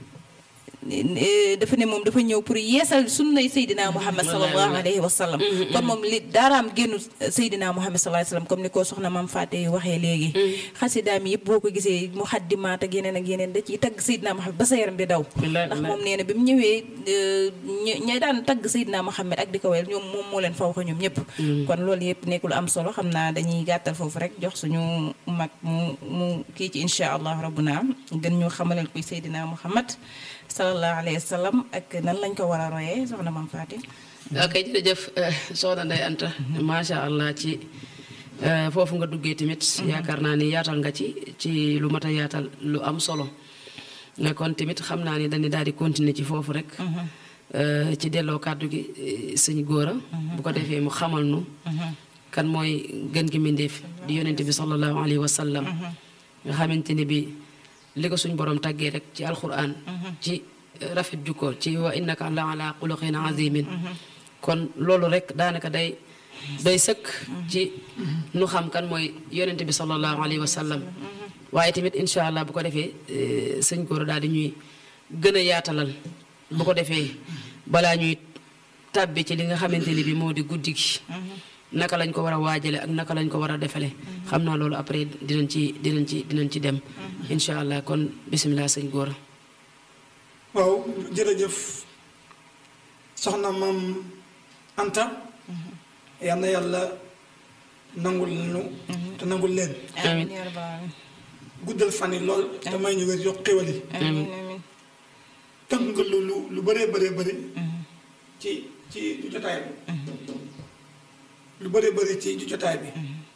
dafa ne moom dafa ñëw pour yeesal sunnay Seydina Muhammad sallallahu alayhi wa sallam kon moom li daaraam génnu Seydina Muhammad sallallahu alayhi wa sallam comme ni ko soxna Maam Faate waxee léegi xasidaam yëpp boo ko gisee mu xaddimaat ak yeneen ak yeneen da ciy tagg Seydina Muhammad ba sa yaram di daw ndax moom nee na bi mu ñëwee ña daan tagg Seydina Muhammad ak di ko wel ñoom moom moo leen fa wax ñoom ñëpp kon loolu yëpp nekk lu am solo xam naa dañuy gàttal foofu rek jox suñu mag mu mu kii ci insha allah rabbuna gën ñu xamalal kuy Seydina Muhammad sallallahu alayhi wa sallam ak nan lañ ko war a royee soxna Mame Faty ok jërëjëf soxna Ndeye Anta macha allah ci foofu nga duggee tamit yaakaar naa ni yaatal nga ci ci lu mat a yaatal lu am solo ne kon tamit xam naa ni dañu daal di continuer ci foofu rek ci delloo kàddu gi sëñ góora bu ko defee mu xamal nu kan mooy gën gi mbindéef di yonente bi sallallahu alayhi wa sallam nga xamante ni bi li ko suñ borom tàggee rek ci alquran ci rafet jukko ci wa innaka la ala xuluqin azimin kon loolu rek daanaka day day sëkk ci nu xam kan mooy yonente bi sallallahu alayhi wa sallam waaye tamit incha allah bu ko defee sëñ góor daal di ñuy gën a yaatalal bu ko defee balaa ñuy tàbbi ci li nga xamante ni bi moo di guddi gi naka lañ ko war a waajale ak naka lañ ko war a defale xam naa loolu après dinañ ci dinañ ci dinañ ci dem incha allah kon bisimilah sëñ góora waaw jërëjëf soxna maam Anta yal na yàlla nangul nu te nangul leen amiin guddal fan yi lool te may ñu wér yokk xéwal yi amiin amiin tënk nga lu lu lu bëree bëree bëri ci ci jotaay bi lu bëree bëri ci jotaay bi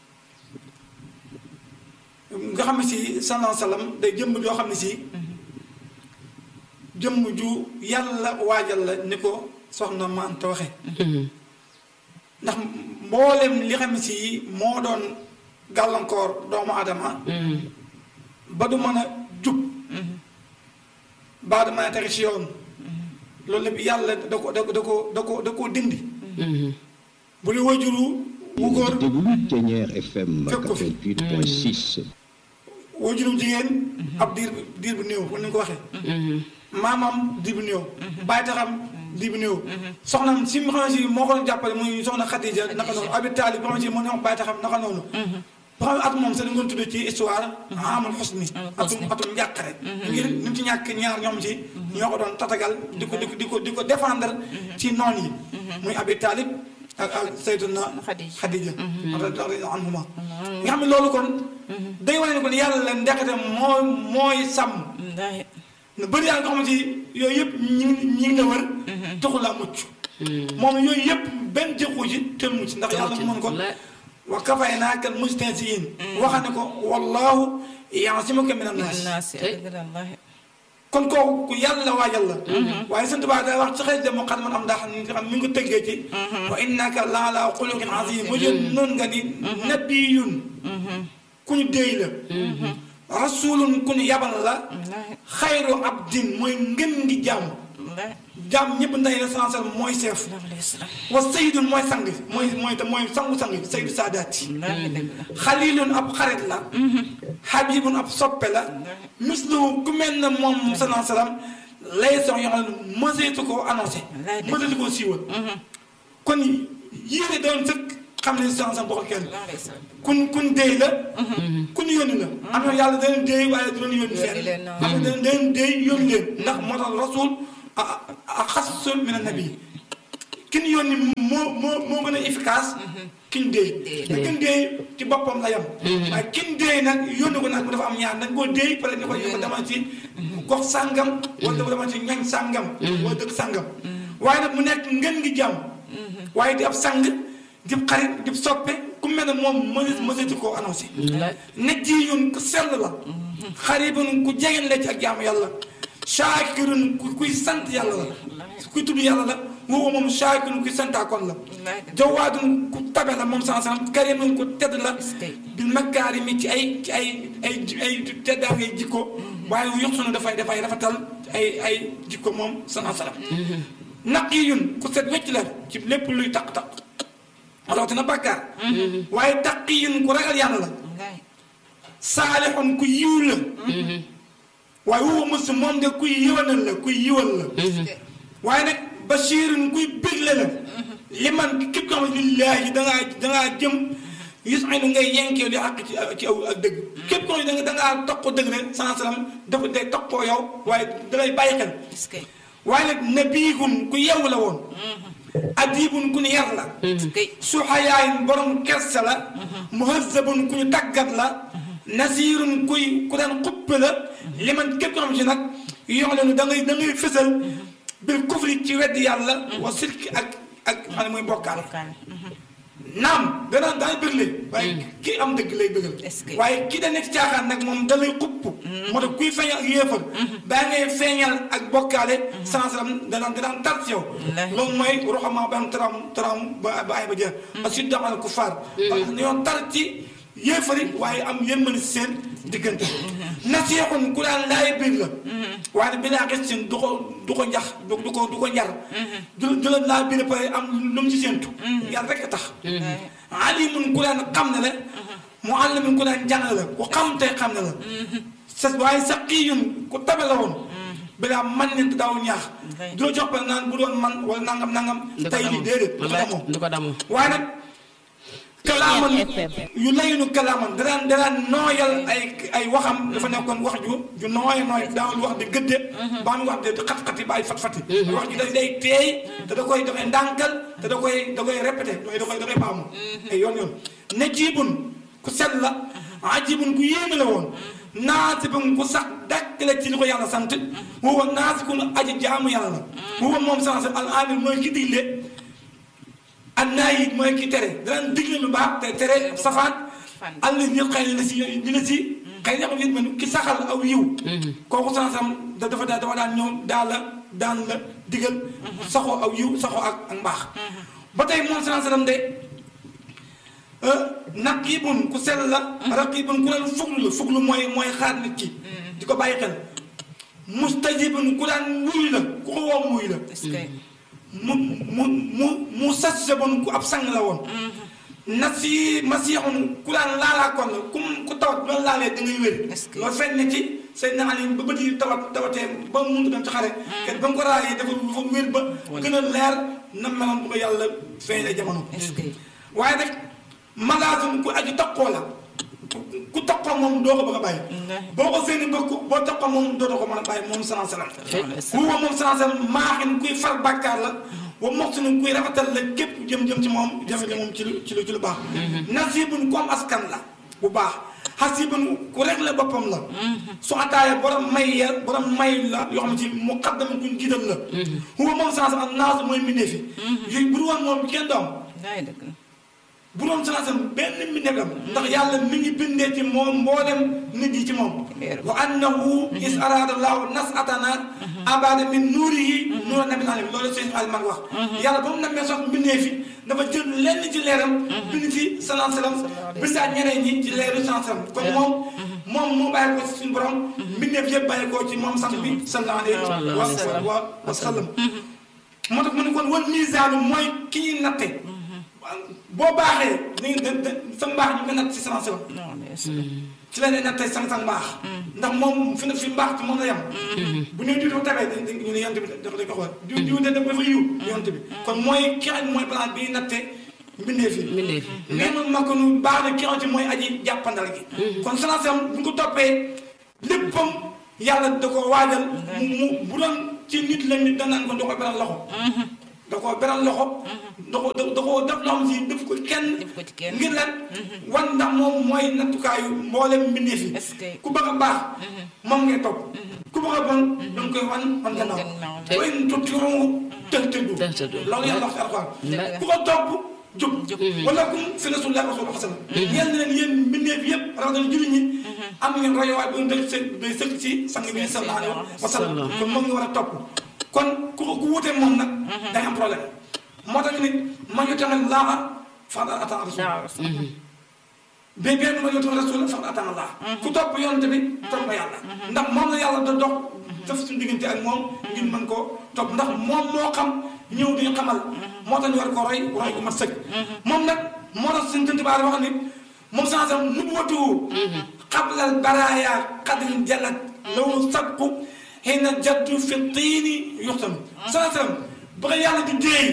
nga xam ne si sallallahu salaam day jëmm joo xam ne si jëmm ju yàlla waajal la ni ko soxna ma Anta waxe ndax mboolem li xam ne si moo doon gàllankoor doomu adama ba du mën a jub ba du mën a tege si yoon loolu lépp yàlla da ko da ko da ko da ko da koo dindi bu dee wajuru wu góor déglu Thiéniere FM fekk ko fi. 88.6 wajurum jigéen ab diir diir bu néew kon ni nga ko waxee maamam diir bu néew bàyyi taxam diir bu néew soxnam si mu xam ne si moo ko doon jàppale muy soxna Xadija naka noonu abi taalib bi xam ne si moo ne wax bàyyi taxam naka noonu ba xam ne at moom sax dañu doon tuddee ci histoire amul xusni atum atum njàqare ngir ni mu ci ñàkk ñaar ñoom ci ñoo ko doon tatagal di ko di ko di ko di ko défendre ci noon yi muy abi taalib ak ak Sayyiduna Xadija. Xadija radiyallahu anhuma nga xam ne loolu kon day wane ne kon yàlla la ndekete mooy mooy sàmm wallaahi na bëri yaa nga xamante ni yooyu yëpp ñi ngi ñi ngi la wër taxul laa mucc moom yooyu yëpp benn jëkku ci te mucc ndax yàlla mën ko la- wa kafaynaaka mustahzi'iin waxa ne ko wallaahu ya'simuka mina naas naasi Tey. dëgg la wallaahi kon kooku ku yàlla waajal la waaye sant baa day wax ci xëy dem xat man am ndax ni xam mi ngi ko tëggee ci wa innaka la ala xuluqin azim mu jël noonu nga ni nabiyun ku ñu déy la rasulun ku ñu yabal la wallaahi xayru abdin mooy ngën ngi jàmm wallaahi jàmm ñëpp ndax la sansal mooy seef sallallahu alayhi wa sallam wa sayyidun mooy sang mooy mooy mooy sangu-sang sayyidu saadaati wallaahi dëgg la xalilun ab xarit la habibun ab soppe la mislu ku mel na moom salaa salaam lay sox yoo xam ne mëseetu koo annoncé Wallaay dëgg. mëseetu koo siiwal kon yéene doon sëkk xam ne sans sans bokkal kenn kun kun déy la kun yónni la am na yàlla dana déy waaye du leen yónni fenn leen, non. am na dana dana déy yónni leen ndax moo tax rasul a a xas min nabi ki ñu yónni moo moo moo gën a efficace ki ñu déy te ki ñu déy ci boppam la yem waaye ki ñu déy nag yónni ko nag bu dafa am ñaar nag koo déy pare ni ko ñu ko demal ci gox sàngam wala dafa demal ci ñañ sàngam wala dëkk sàngam waaye nag mu nekk ngeen ngi jàmm waaye di ab sang di xarit di soppe ku mel ne moom mënees mëneesu koo annoncé nit ji ñun ku sell la xaribun ku jegeen la ci ak jaamu yàlla shaakirun ku kuy sant yàlla la kuy tudd yàlla la woowu moom shaakirun kuy santaakoon la jawaadun ku tabe la moom sansan karimun ku tedd la bil makaarimi ci ay ci ay ay ay teddaa ngay jikko waaye yox sunu dafay dafay rafetal ay ay jikko moom sana salam naqiyun ku set wecc la ci lépp luy taq-taq rawatina bàkkaar waaye taqiyun ku ragal yàlla la saalixun ku yiw la waaye woowu mos moom de kuy yiwanal la kuy yiwal la waaye nag bashirun kuy bégle la li man képp ko xam ne lillaahi dangaa dangaa jëm yusinu ngay yenkee di àq ci ci aw ak dëgg képp ko xam ne da ngaa toqoo dëgg rek sans salam dafa day toqoo yow waaye dalay bàyyi xel waaye nag nabiihun ku yew la woon adibun ku ñu yar la suxayaayin borom kersa la muhazzabun ku ñu tàggat la nasirun kuy ku daan xuppe la li man képp ko xam si nag yoo xam ne da ngay da ngay fësal bil kufri ci weddi yàlla wa sirki ak ak xam ne muy bokkaal naam danaa daay bëgle waaye kii am dëgg lay bëggal waaye kii da nekk caaxaan nag moom da lay xupp moo tax kuy feeñal ak yéefar baa ngay feeñal ak bokkaale sansaram danaan danaan tar ci yow loolu mooy roxamaa ba am taram taram ba ba ay ba jeex parce que damal ku faar parce que ñoo tar ci yéefari waaye am yërmande si seen diggante nasiixun ku daan laay biir la waaye bi laa gis du ko du ko njax du du ko du ko njar du du la laa biir pare am lu mu ci séentu yàlla rek a tax alimun ku daan xam ne la mu àllamin ku daan jàng la ku xam tey xam ne la sa waaye saqiyun ku tabe la woon bilaa man nit daaw ñaax du la jox ba naan bu doon man wala nangam nangam tey lii déedéet du ko damoo du ko damoo waaye nag kalaaman yu layinu kalaaman danaan danaan nooyal ay ay waxam dafa nekkoon wax ju ju nooy nooy daawul wax di gëdde ba mu wax de xat-xati ba ay fat-fati wax ji da day teey te da koy da koy ndànkal te da koy da koy répété da koy da koy baamu ay yoon yoon ne jiibun ku set la ajibun ku yéeme la woon naasibun ku sax dakk la ci li ko yàlla sant huwa naasikun aji jaamu yàlla la huwa moom sans al amir mooy ki digle an naa yi mooy ki tere danaan digle lu baax te tere safaan àll ñëpp xëy na si dina si xëy na xam ne ki saxal aw yiw kooku sansam da dafa daa dafa daan ñëw daal la daan la digal saxoo aw yiw saxoo ak ak mbaax ba tey moom sansaram de naqibun ku sell la raqibun ku leen fuglu la fuglu mooy mooy xaar nit ki di ko bàyyi xel mustajibun ku daan wuy la ku ko woo wuy la mu mu mu mu sas bon ku ab sang la woon. nasi masixun ku daan laalaa kon la ku ku tawat ba laalee da ngay wér. loolu feeñ na ci seen naan yi ba bët yi tawat tawatee ba mu mënut dem ci xare. kenn ba mu ko raayee dafa dafa wér ba. gën a leer na meloon bu ko yàlla feeñee jamono. waaye nag magasin ku aju takkoo la. ku takkoo moom doo ko bëgg a bàyyi. boo ko seeni bëgg boo takkoo moom doo ko mën a bàyyi moom salaam salaam. huwa moom salaam salaam maaxin kuy far bàkkaar la. wa moxsinu kuy rafetal la képp jëm jëm ci moom jëmale moom ci lu ci lu ci lu baax. nasibun ku am askan la bu baax. xasibun ku rek la boppam la. su ataaya borom may ya borom may la yoo xam ne ci muqaddam kuñ jiital la. huwa moom salaam salaam naasu mooy mbindee fi. yooyu bu dul woon moom kenn doom. bu doon sanasam benn mbindeef am ndax yàlla mi ngi bindee ci moom mboolem nit yi ci moom wa annahu is arada llahu nasatana abada min nuurihi nuura nabil alam loolu seen al mag wax yàlla ba mu namee sox mbindee fi dafa jël lenn ci leeram bind ci salam salam bindaat ñeneen ñi ci leeru salam salam kon moom moom moo bàyyi ko ci suñu borom mbindeef yëpp bàyyi ko ci moom sax bi sallallahu alayhi wa wa sallam moo tax mu ne kon wal misaanu mooy ki ñuy natte boo baaxee ni da da sa mbaax ñu nga natt ci sama sama ci la ne nattee sang sang mbaax ndax moom fi na fi mbaax ci moom la yem bu ñu diw dafa tabee dañ ñu ne yonte bi dafa dañ ko xool diw diw de dafa yiw yonte bi kon mooy ki xam mooy plan bi natte mbindee fi mbindee fi. mais man ma ko nu baax na ki nga xamante mooy aji jàppandal gi kon salaasam bu ñu ko toppee léppam yàlla da ko waajal mu mu bu doon ci nit la nit danaan ko da ko beral loxo da koo beral loxo da ko da koo def loo xam si def ko kenn Def ko ci kenn. ngir lan wan ndax moom mooy nattukaayu mboolem mbindee fi Est-ce que- ku bëgg a baax moom ngay topp ku bëgg a bon da nga koy wan wan gannaaw gannaaw. way tuttiru tëx tëddu Tëx tëddu. loolu yàlla wax ci alxuraan Dëgg. ku ko topp jub wala kum fi rasulillah rasul xasana yéen ne leen yéen mbindeef yëpp rawatina jullit ñi am ngeen royowaay bu dëkk së day sëkk ci sang bi sallallahu alayhi wa sallam kon moom nga war a topp kon ku ko ku wuutee moom nag day am problème moo tax ñu nit man yu tamit laaxa fax da atan rasul bé benn ma yotu rasul fax da atan allah ku topp yonte bi topp yàlla ndax moom la yàlla da dox def suñu diggante ak moom ngir mën koo topp ndax moom moo xam ñëw di xamal moo tax ñu war ko roy roy ko mat sëkk moom nag moo tax suñu tënti baar wax ni moom sansam nubuwatu qablal baraaya qadrin jalat law sabqu xëyna jaddu fi tiini yuxtanu sansam ba ko yàlla di déey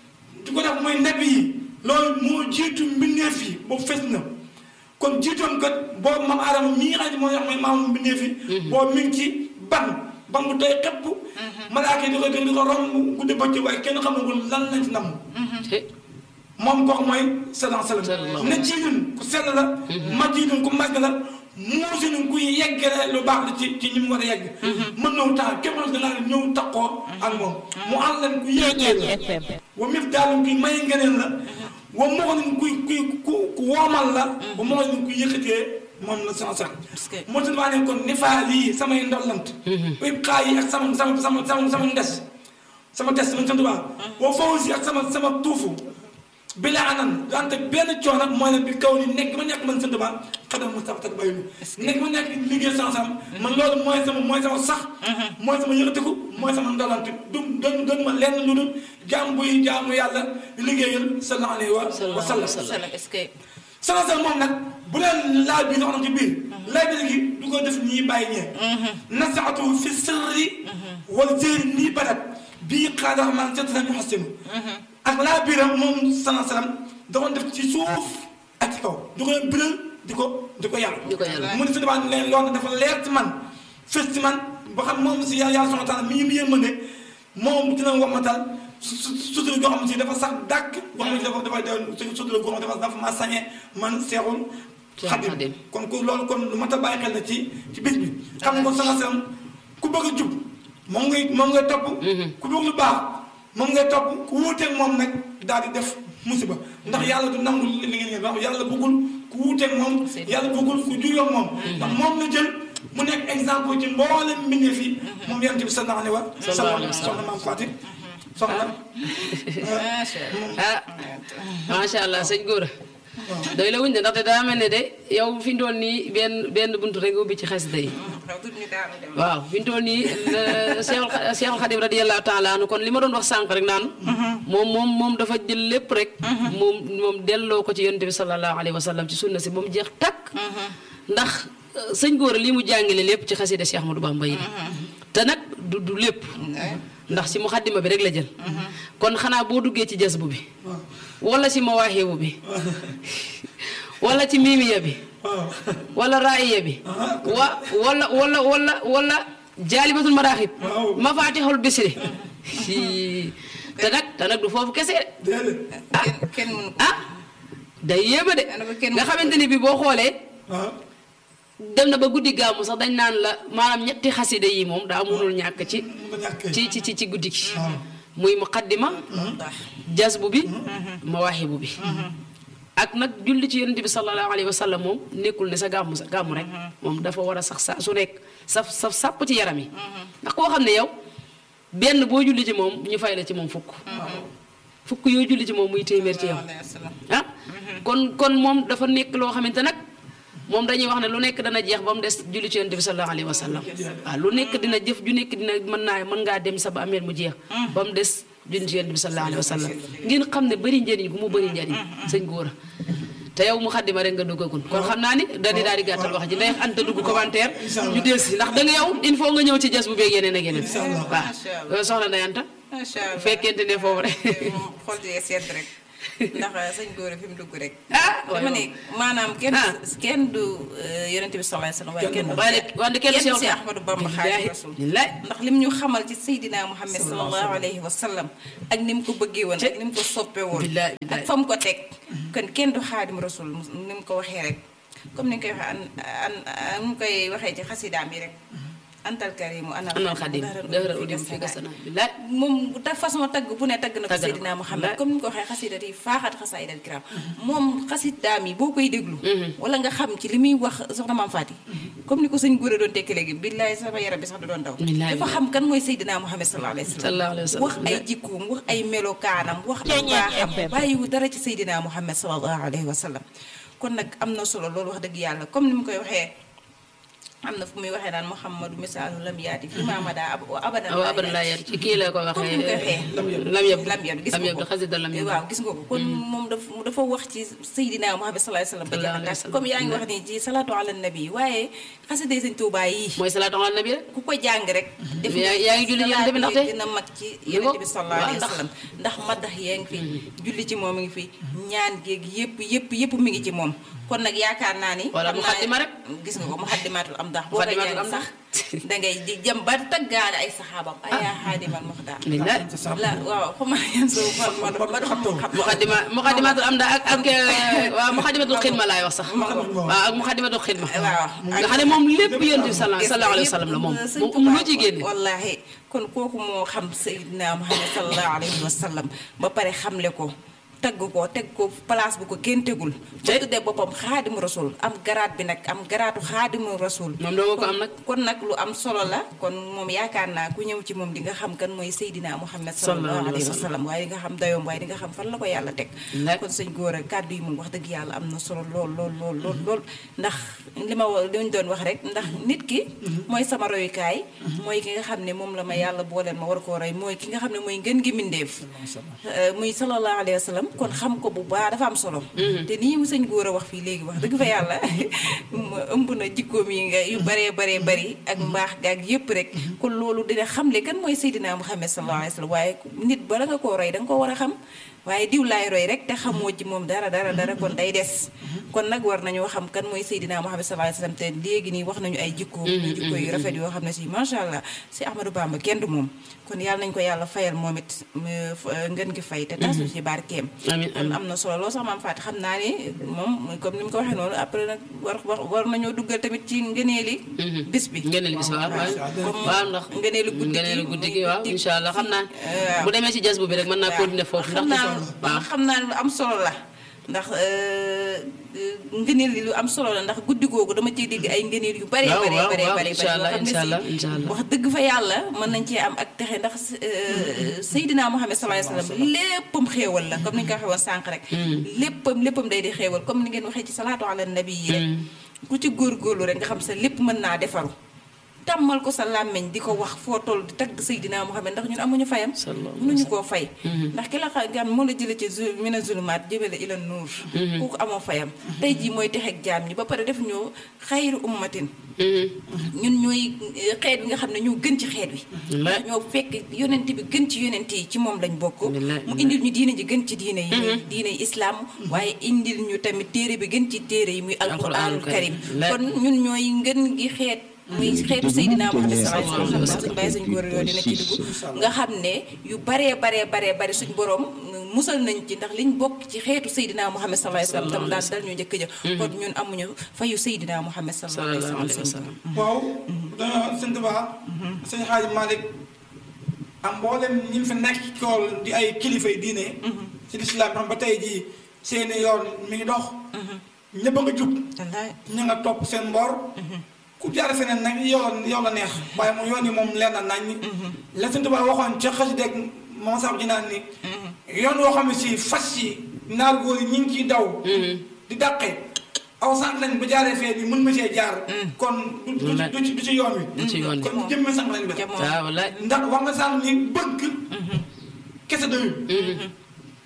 di ko def mooy nabi yi loolu moo jiitu mbindeef yi boobu fes na kon jiitoom kat boobu maam aadama mii nga xam ne moo wax mooy maamu mbindeef yi boobu mi ngi ci ban ban bu doy xepp malaaka yi di ko di ko romb guddi bëccëg waaye kenn xamagul lan lañ ci namm te moom kooku mooy sallallahu alayhi wa sallam Sallallahu ne jiitun ku sell la ma jiitun ku màgg la muusinun ku yeggale lu baax la ci ci ñi mu war a yegg mën naw tax képp na danaa ñëw taxoo ak moom mu ànd leen ku yeggee la wa mif daalum kuy may ngeneen la wa moxonin kuy kuy ku ku woomal la wa moxonin kuy yëkkatee moom la sama sax Parce que- moo tax maa ne kon nifaal yi samay ndollant ib xaa yi ak sama sama sama sama sama ndes sama des sama sant baa wa fawsi ak sama sama tuufu bi la anan wante benn coono mooy ne bi kaw ni nekk ma nekk man sant ba xadam mu sax tak bayu nekk ma nekk liggéey sansam man loolu mooy sama mooy sama sax mooy sama yëkkatiku mooy sama ndolante du doon doon ma lenn lu dul jaam buy jaamu yàlla liggéeyal sallallahu alayhi wa sallam salaam est-ce que sansam moom nag bu leen laaj bi dox na ci biir laaj bi gi du ko def ñii bàyyi ñee nasaatu fi sirri wal zéeri nii badat bii xaada man seet nañu xasinu ak laa biiram moom sana salam da ko def ci suuf ak ci kaw di ko leen biral di ko di ko yàlla Di ko yàlla. mu ne sa dabaa leen loolu dafa leer ci man fës ci man ba xam moom si yàlla yàlla subhanahu wa taala mi ngi yërmande moom dina wamatal su su sutura goo xam ne si dafa sax dàkk goo xam ne si dafa dafa dafa sutura goo xam ne dafa dafa ma sañe man seexul Seexul xadim Xadim. kon ku loolu kon lu mat a bàyyi xel na ci ci bis bi xam nga kon sana salam ku bëgg a jub moom ngay moom ngay topp ku bëgg lu baax moom ngay topp ku wuuteeg moom nag daal di def musiba ndax yàlla du nangu li ngeen ngeen wax yàlla bëggul ku wuuteeg moom yàlla bëggul ku juyoog moom ndax moom la jël mu nekk exemple ci mboolem mbindeef yi moom yonent bi sallallahu alayhi wa Sallallahu alayhi wa sallam. soxna maam Fatim soxna macha allah ah macha allah sëñ Gora doy la wuñ de ndaxte daa mel ne de yow fi ñu toll nii benn benn buntu rek nga ubbi ci xasida yi xaw tuuti ñu daanu dem waaw fi ñu toll nii la Seexul Xa- Seexul Xadim radiyallahu taala anu kon li ma doon wax sànq rek naan moom moom moom dafa jël lépp rek moom moom delloo ko ci yonent bi sallallahu alayhi wa sallam ci sunna si ba mu jeex takk ndax euh, sëñ Gora lii mu jàngale lépp ci xasida Cheikh Ahmadou Bamba yi te nag du du lépp ndax si muxaddima bi rek la jël kon xanaa boo duggee ci jasbu bi wala si mawaahibu bi wala ci miimiya bi waaw wala raaya bi wa wala wala wala wala jaalibatul maraaxib Waaw. mafaatixul bisri Hii. te nag te nag du foofu kese de déedéet ah kenn kenn mënu ko ah day yéeme de Ana ba kenn nga xamante ni bi boo xoolee waaw dem na ba guddi gàmmu sax dañ naan la maanaam ñetti xasida yi moom daa mënul ñàkk ci mu ko ñàkkee ci ci ci ci guddi gi muy muqaddima jasbu bi mawaahibu bi ak nag julli ci yonent bi sallallahu alayhi wa sallam moom nekkul ne sa gàmmu sa gàmmu rek moom dafa war a sax sa su nekk saf saf sàpp ci yaram yi ndax koo xam ne yow benn boo julli ci moom ñu fay la ci moom fukk fukk yoo julli ci moom muy téeméer ci yow alayhi wa sallam ah kon kon moom dafa nekk loo xamante nag moom dañuy wax ne lu nekk dana jeex ba mu des julli ci yonent bi sallallahu alayhi wa sallam waaw lu nekk dina jëf ju nekk dina mën naa mën ngaa dem sa ba ameel mu jeex ba mu des julli ci yonent bi sallallahu alayhi wa sallam ngeen xam ne bëri njëriñ gu mu bëri njëriñ sëñ góora te yow mu xaddima rek nga duggagul kon xam naa ni da di daal di gàttal wax ji day anta dugg commentaire ñu del si ndax da nga yow il faut nga ñëw ci jas bu beeg yeneen ak yeneen waaw soxna Ndeye Anta macha allah bu fekkente ne foofu rek moom xool jee sedd rek ndax sëñ góor fi mu dugg rek Ah, dama ne maanaam kenn Ah. kenn du yonent bi sallallahu alayhi wasallam waaye kenn du waaye de wante kenn kenn si si Ahmadou Bamba Xaadimu Rasuul billaay ndax lim ñu xamal ci Seydina Muhammad sallallahu alayhi wa sallam ak ni mu ko bëggee woon ak ni mu ko soppee woon Billaay, billaay. ak fa mu ko teg kon kenn du Xaadimu Rasuul ni mu ko waxee rek comme ni nga koy waxee an an an mu koy waxee ci xasidaam yi rek antal karimu anal anal xadim dëhëra udim fi gasana billaay moom ta façon tagg bu ne tagg na ko Tagg na ko. Seydina Muhammad Billaay. comme ni ko waxee xasidat yi faaxat xasaayid al kiram moom xasidaam yi boo koy déglu wala nga xam ci li muy wax soxna maam Faati comme ni ko sëñ góor a doon tekki léegi billaay sama yaram bi sax da doon daw Billaay, dafa billaay. xam kan mooy Seydina Muhammad sallallahu alayhi wa Sallallahu alayhi wa sallam. wax ay jikkoom wax ay melokaanam wax ak baaxam bàyyiwu dara ci Seydina Muhammad sallallahu alayhi wa sallam kon nag am na solo loolu wax dëgg yàlla comme ni mu koy waxee am na fu muy waxee naan Muhammadu misaalu lam yaati fi maamada ab abadan aw aban laa yar ci kii la ko comme ni mu koy waxee waxee lam yab lam yab gis lam nga yab ko xasida lam yab waaw gis nga ko kon moom dafa dafa wax ci Seydina Muhammad sallallahu alayhi wa sallam ba Sallallahu alayhi wa jeex sallam. comme yaa ngi wax nii ci salaatu ala nabi waaye xasida yi sëñ Tuubaa yi mooy salaatu ala nabi rek ku ko jàng rek def yaa yaa ngi julli yonent bi ndaxte dina mag ci Ni yonent ko- bi sallallahu alayhi wa waaw, sallam ndax madax yaa ngi fi julli ci moom mi ngi fi ñaan géeg yëpp yëpp yëpp mi ngi ci moom kon nag yaakaar naa ni Wala xam naa muxaddima ne- rek. gis nga ko muxaddimatul am ndax boo koy Muxaddimatul jàng am sax dangay di jëm ba taggaale ay saxaabam ayaa xaadimal muxtaar billaay la waaw xam naa yan soo ma ma ma xam xam muqaddima muqaddimatul am da ak ak eh, waaw muqaddimatul xidma laay wax sax waaw ak muqaddimatul xidma waaw nga xam ne moom lépp yonent bi sallallahu sallallahu alayhi wa sallam la moom Sëñ moom Tuubaa lu ci génne wallaahi kon kooku moo xam Seydina Muhammad sallallahu alayhi wa sallam ba pare xamle ko tagg ko teg ko place bu ko kenn tegul ba Tey. tuddee boppam xaadimu rasul am garaat bi nag am garaatu xaadimu rasul moom doo ko am nag kon nag lu am solo la kon moom yaakaar naa ku ñëw ci moom di nga xam kan mooy Seydina Muhammad sallallahu alayhi wa sallam waaye di nga xam dayoom waaye di nga xam fan la ko yàlla teg Nag. kon sëñ góor a kàddu yi moom wax dëgg yàlla am na solo lool lool lool lool lool ndax li ma wa- li ñu doon wax rek ndax nit ki mooy sama royukaay mooy ki nga xam ne moom la ma yàlla booleel ma war koo roy mooy ki nga xam ne mooy ngën gi mindeef Euh, muy sallallahu alayhi wa sallam kon xam ko bu baax dafa am solo te nii mu sëñ góor a wax fii léegi wax dëgg fa yàlla mu ëmb na jikkoom yi nga yu baree baree bari ak mbaax gaag yëpp rek kon loolu dina xamle kan mooy Seydina Muhammad sallallahu alayhi wa sallam waaye nit bala nga koo roy da nga ko war a xam waaye diw laay roy rek te xamoo ci moom dara dara dara kon day des kon nag war nañoo xam kan mooy Seydina Muhammad sallallahu alayhi wa sallam te léegi nii wax nañu ay jikko ñu jikko yu rafet yoo xam ne si macha allah si Ahmadou Bamba kenn du moom kon yàlla nañ ko yàlla fayal moom it mu f- ngeen gi fay te tasu ci barkeem Amiin, kon am na solo lool sax maam Fatou xam naa ni moom comme ni mu ko waxee noonu après nag war war war nañoo duggal tamit ci ngëneeli bis bi ngëneel bis waaw waaw comme waaw ndax ngëneelu guddi gi ngëneelu guddi gi muy waaw guddi- incha allah xam naa waaw. bu demee ci jas bu bi rek mën naa continuer foofu xam ndax naa waaw xam naa lu am solo la ndax ngëneel li lu am solo la ndax guddi googu dama ciy dégg ay ngëneel yu bare Waaw, bare waaw, bare waaw, bare incha allah, yoo xam ne incha allah, si incha allah. wax dëgg fa yàlla mën nañ cee am ak texe ndax euh, Seydina Muhammad sallallahu alayhi wa sallam léppam xéewal la comme ni ñu ko waxee woon sànq rek léppam léppam day di xéewal comme ni ngeen waxee ci salaatu ala nabi yi rek ku ci góorgóorlu rek nga xam sa lépp mën naa defaru tàmmal ko sa làmmiñ di ko wax foo toll di tagg Seydina Muhammad ndax ñun amuñu fayam Sallallahu mënuñu koo fay ndax ki la xa gan moo la jële ci zu mina zulumaat jëmale ila nuur kooku amoo fayam tey jii mooy texeeg jaam ñi ba pare def ñoo xayru ummatin ñun ñooy eh, xeet bi nga xam ne ñoo gën ci xeet wi ndax ñoo fekk yonent bi gën ci yonent yi ci moom lañ bokk Billaay, mu indil ñu diine ji gën ci diine yi muy diine yi islaam waaye indil ñu tamit téere bi gën ci téere yi muy alquraanul karim Billaay. kon ñun ñooy ngën gi xeet muy xeetu Seydina Muhammad sallallahu alayhi wa sallam suñ bàyyi suñ góor yoo dina ci dugg nga xam ne yu baree baree baree bari suñ borom musal nañ ci ndax liñ bokk ci xeetu Seydina Muhammad sallallahu alayhi wa sallam tam daal dal ñu njëkk ja kon ñun amuñu fayu Seydina Muhammad sallallahu alayhi sallallahu alayhi wa wa sallam sallam waaw dañoo sëñ Tuubaa sëñ Xaaji Malick am mboolem ñi fi nekk ci kool di ay kilifa yi diine ci lislaam xam ba tey jii seeni yoon mi ngi dox ñëpp a nga jub wallaay ña nga topp seen mboor ku jaar feneen nag yow la yow la neex waaye moom yoon yi moom leer na nañ la sëñ Tuubaa waxoon ca xasideeg moom sax ji naan ni yoon woo xam ne si fas yi naar góor yi ñu ngi ciy daw di dàqe aw sant lañ ba jaaree fee bi mën ma see jaar kon du du ci- du ci du ci yoon wi Du ci yoon wi. kon jëmme sax lañ bi Jamono. waaw wallaay ndax wax nga sànq ni bëgg kese doyul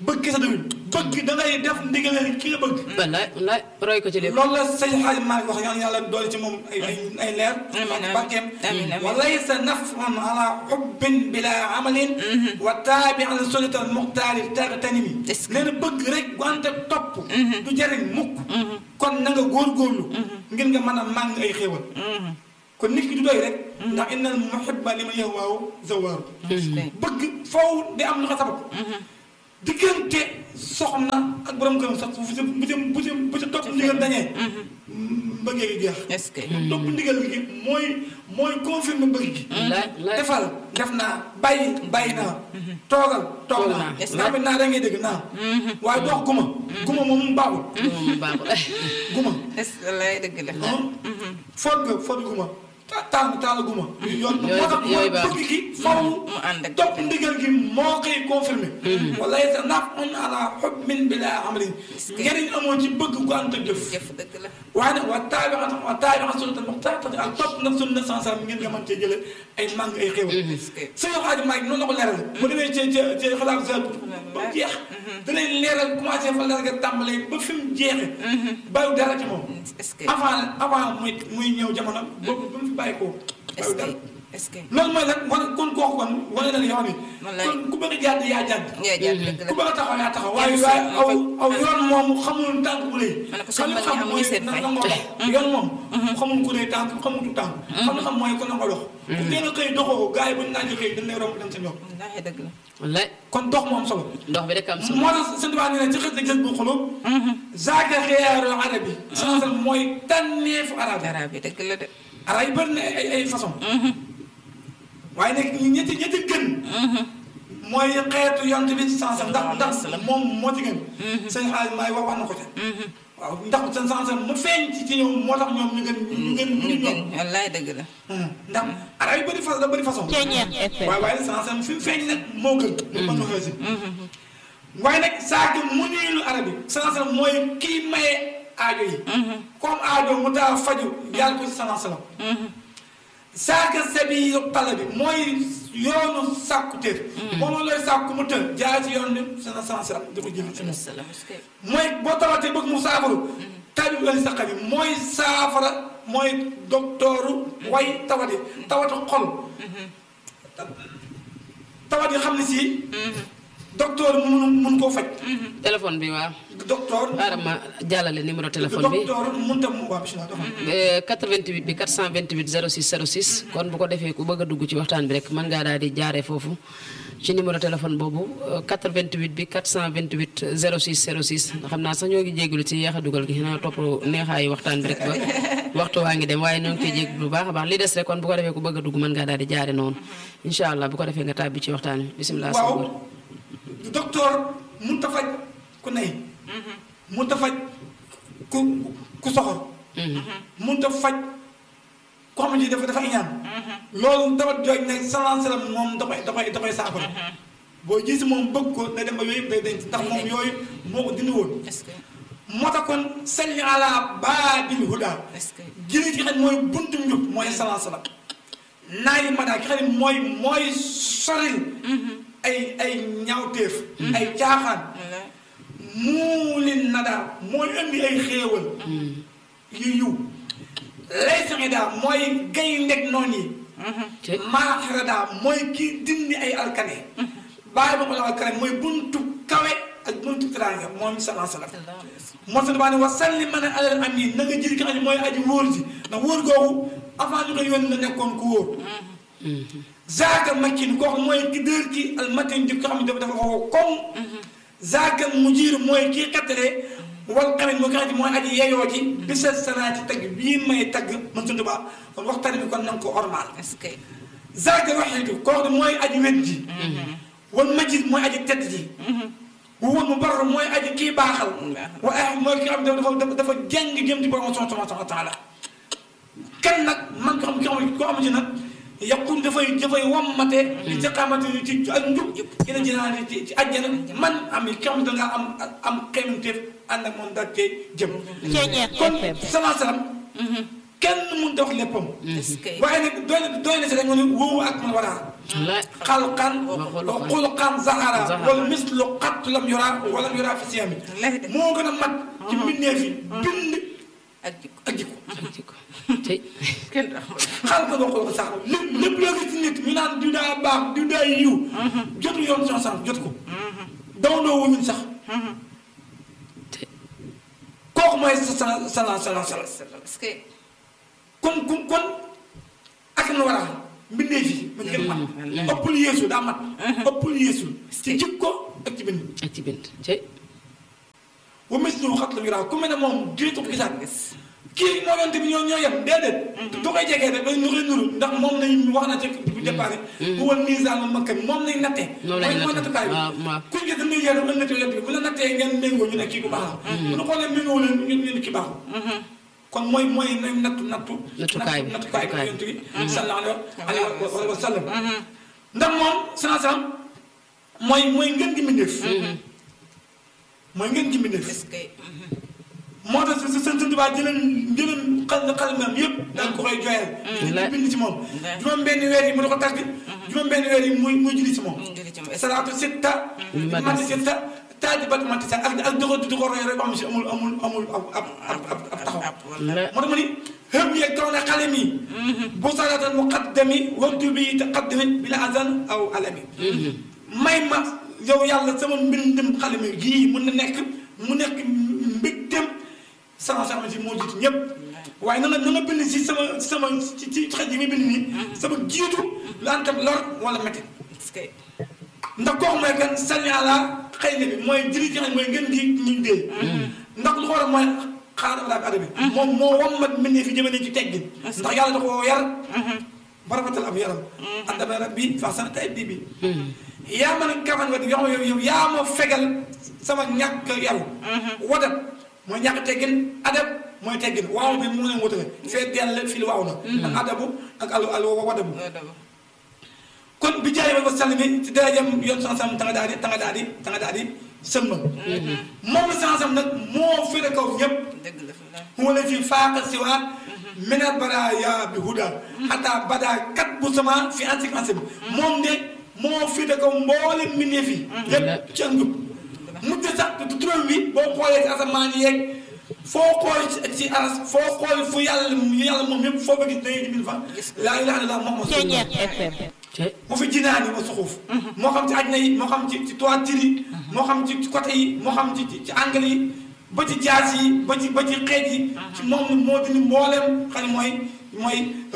bëgg kese doyul bëgg da ngay def ndigal ki nga bëgg wallaay wallaay roy ko ci lépp loolu la sëñ Xaaji Maalik wax yàlla yàlla doole ci moom ay ay ay leer amiin, amiin. barkeem Amiin, amiin. wa laysa nafun ala xubbin bila amalin wa taabi an sunnat al muxtaari taxtanimi Est-ce que- nee na bëgg rek wante topp du jëriñ mukk kon na nga góorgóorlu ngir nga mën a màng ay xéewal kon nit ki du doy rek ndax innal muhibba liman yahwaahu zawaaru bëgg foofu di am lu ko sabab diggante soxna ak borom këram sax bu ci bu ci bu ci bu ci topp ndigal dañee mbëggee gi jeex est-ce que topp ndigal gi mooy mooy confirmer bëgg gi wallaay wallaay defal def naa bàyyi bàyyi naa toogal toog Toog naa naa. est-ce que naa da ngay dégg naa waaye dox guma guma moom mu baaxul moom baaxul guma est-ce que lay dëgg la foot nga foot guma ta- taal taal guma yoon moo Yooyu- tax mooy yooyu baax. bëgg gi faw mu ànd ak topp ndigal gi moo koy confirmé wala sa naaf on ala xubbin bila amalin njëriñ amoo ci bëgg gu ànd ak jëf jëf dëgg la waaye nag waa taabi xam waa taabi xam sunnatal muxtaar ak topp nag sunna sansam ngir nga mën cee jële ay màng ay xéwal est-ce que sëñ Xaaji Maalik noonu la ko leeral bu demee ci ci ci xalaat sa ba mu jeex da lay leeral commencé fa leeral nga tàmbalee ba fi mu jeexe bàyyi dara ci moom est-ce que avant avant muy muy ñëw jamono boobu ba mu fi bàyyi ko est-ce bàyyi que dara est-ce que loolu mooy lan wane kon kooku kon wane na la yoon wi Wallaay. kon ku bëgg a jàdd yaa jàdd yaa jaar dëgg ku la bëgg a taxaw yaa taxaw waaye Kenn waaye si- aw aw yoon moom xamul tànk bu rëy Ma ne ko xam sëñ nga Malick xam amuñu mooy seen na fay. nangoo dox yoon moom xamul ku rëy tànk xamul tu tànk xam nga xam mooy ko nangoo dox ku teel a xëy doxoo gars yi bu ñu naajee xëy dañ lay romb dem sa ñoom wallaahi dëgg la wallaay kon dox moo am solo ndox bi rek am solo moo tax sëñ Tuubaa nee na ci xës na gës bu xulub zaaka xiyaaru arabi sansal mooy tànneefu arabi dara bi dëgg la de arab yi bëri na ay ay façon waaye nag ñetti ñetti gën mooy xeetu yont bi sansam ndax ndax moom moo ci gën sëñ xaalis maay wax wax na ko ca waaw ndax seen sansam mu feeñ ci ci ñoom moo tax ñoom ñu gën ñu gën ñu ñu ñoom gën wallaahi dëgg la ndax arab yi bëri façon da bëri façon waaye waaye sansam fi mu feeñ nag moo gën mën na xëy si waaye nag saaka mu niilu arab yi sansam mooy kii maye aajo yi comme aajo mu taa faju yàlla ko ci sansam saaka sabi pala bi mooy yoonu sàkku téer moom looy sàkku mu tër jaar ci yoon bi sana sansam di ko jël ci moom salaam est-ce que mooy boo tawatee bëgg mu saafaru tabib ali saqa bi mooy saafara mooy doktooru way tawati tawati xol tawat yi xam ne si docteur mun mun koo faj téléphone bi waaw docteur xaaral ma jàllale numéro téléphone bi docteur mun tam waa bisimilah doxal Eh, 88 bi 428 06 06 kon bu ko defee ku bëgg a dugg ci waxtaan bi rek mën ngaa daal di jaaree foofu ci numéro téléphone boobu eh, 88 bi 428 06 06 xam naa sax ñoo ngi jégalu ci yeex a dugal gi naa topp neexaayu waxtaan bi rek ba waxtu waa ngi dem waaye ñoo ngi koy jégalu bu baax a baax li des rek kon bu ko defee ku bëgg a dugg mën ngaa daal di jaare noonu incha allah bu ko defee nga tàbbi ci waxtaan bi bisimilah. waaw docteur mun ta faj ku nay mun ta faj ku ku soxor mun ta faj ko xam ne dafa dafa iñaan loolu dafa jooj ne salaan salaam moom da koy da koy da koy saafara boo gis moom bëgg ko na dem ba yooyu yëpp day denc ndax moom yooyu moo ko dindi woon est-ce que moo tax kon salli ala baabil huda est-ce que jëli ki xam ne mooy buntu njub mooy salaan salaam naayi madaa ki xam ne mooy mooy soril ay ay ñaawteef ay caaxaan wallaahi muulin nadaa mooy indi ay xéewal yu yiw lay saxi daa mooy gay ndeg noon yi ci maaxira daa mooy kii dindi ay alkane bàyyi ba ko la alkane mooy buntu kawe ak buntu teraanga moom salaa salaam sallallahu alayhi wa sallam moo tax damaa ne wa salli man alal amin na nga jël ki xam ne mooy aji wóor ji ndax wóor googu avant ñu ko yónni la nekkoon ku wóor zaaka makkin kooku mooy ki dër ki almatin ji ko xam ne dafa dafa foofu comme zaaka mujiir mooy kii xettale wal xamit moo ki xam ne mooy aji yeyoo ji bi sa sanaa ci tagg bii may tagg man suñu baax kon waxtaan bi kon na nga ko ormal est-ce que zaaka waxiitu kooku mooy aji wet ji wal majid mooy aji tedd ji wóor mu bar mooy aji kii baaxal wa ah mooy ki xam ne dafa dafa dafa jàng jëm ci borom subhanahu wa taala kan nag man ko xam ki xam koo xamante nag yaqul dafay dafay wammate ci xamante ni ci ak njub ina jënaane ci ci àjjana man am ki xam ne dangaa am am xeemanteef ànd ak moom daal cee jëm kon salaa salaam kenn mun da wax léppam est-ce que waaye nag doy na doy na si rek nga ne wóowu ak man waraa wallaay xalqan wa xulqan zahara Zahara. wal mislu xat lam yura wala yura fi siyami Wallaahi de. moo gën a mat ci mbindeef yi bind ak jikko ak jikko ak jikko tey kenn du amul. xalqan wa xulqan zahara lépp lépp loo gis ci nit ñu naan diw daa baax diw daa yiw jotu yoon son san jot ko dawandoo wuñu sax tey kooku mooy sa sa sala sala sala parce que kon kon kon ak na war a mbindeef yi mu gën mat ëppul yeesu daa mat ëppul yeesu ci jikko ak ci bind ak ci bind tey wa mislu xat la yura ku mel ne moom jiitu ko gisaat kii moo yonte bi ñoo ñoo yem déedéet du koy jegee rek bay nuru nuru ndax moom lañ wax na ci bu départ bu wal misaan ma makka bi moom lañ nattee Moom lañ mooy mooy nattee. nattukaay bi waaw, waaw. kuñ gis dañuy yéen a nattee yonte bi bu la nattee ngeen méngoo ñu ne kii ku baax la bu ñu xoolee méngoo leen ñu ñu ne kii baaxul kon mooy mooy nañ nattu nattu Nattukaay bi, nattukaay bi nattukaay bi. yonte bi sallallahu alayhi wa wa sallam ndax moom sanasam mooy mooy ngeen gi mbindéef mooy ngeen gi mbindéef est-ce que moo tax sa seen tubaab jëleen jëleen xal xalimam yëpp daal ko koy joyal di bind ci moom juróom benn weer yi mu di ko tagg juróom benn weer yi muy muy julli ci moom julli ci moom. salaatu sitta mati sitta taaji bat mati sa ak ak doxo di ko roy rek ba am si amul amul amul ab ab ab ab ab taxaw wallaay moo tax ma ni xëm yeeg kaw ne xale mi bu salaatan muqaddami waxtu bi taqaddami bila azan aw alami may ma yow yàlla sama mbindum xale mi gii mun na nekk mu nekk mbégteem sama sama si moo jiitu ñëpp waaye na nga na nga bind si sama sama ci ci xaj yi nga bind nii sama jiitu lu ànd ak lor wala métti est-ce que ndax kooku mooy kan sànni àlla xëy na bi mooy jëri ci xam mooy ngeen gi ñu dee ndax lu ko war a mooy xaar wala bi adabi moom moo wammat mbindee fi jëmale ci teggin ndax yàlla da ko yar ba rafetal ab yaram àndama rabbi fa sana tay bi bi yaa mën a kafan wa yoo xam ne yow yaa ma fegal sama ñàkk yaru wadat mooy ñàkk teggin adab mooy teggin waaw bi mu leen wutale fee dell fii waaw na ak adabu ak al al wadabu loolu dama kon bi jaay ba sàll mi ci darajam yoon san sam tanga daal di tanga daal di tanga daal di sëmba moom la san sam nag moo féete kaw ñëpp dëgg la fi la wala fi faaqa siwa mina baraya bi huda xataa bada kat bu sama fi ansik ansib moom de moo féete kaw mboolem mbindeef yi lépp ci ak njub mujj sax tu turam wi boo xoolee ci asamaan yeeg foo xool ci ci aras foo xool fu yàlla yàlla moom yëpp foo bëgg dangay dimin fa laa ilaha illallah Muhammad Ceeñeer FM tey moo fi jinaani wa suxuuf moo xam ci àjjana yi moo xam ci ci toiture yi moo xam ci ci côté yi moo xam ci ci angle yi ba ci jaas yi ba ci ba ci xeej yi ci moom moo dindi mbooleem xam ne mooy mooy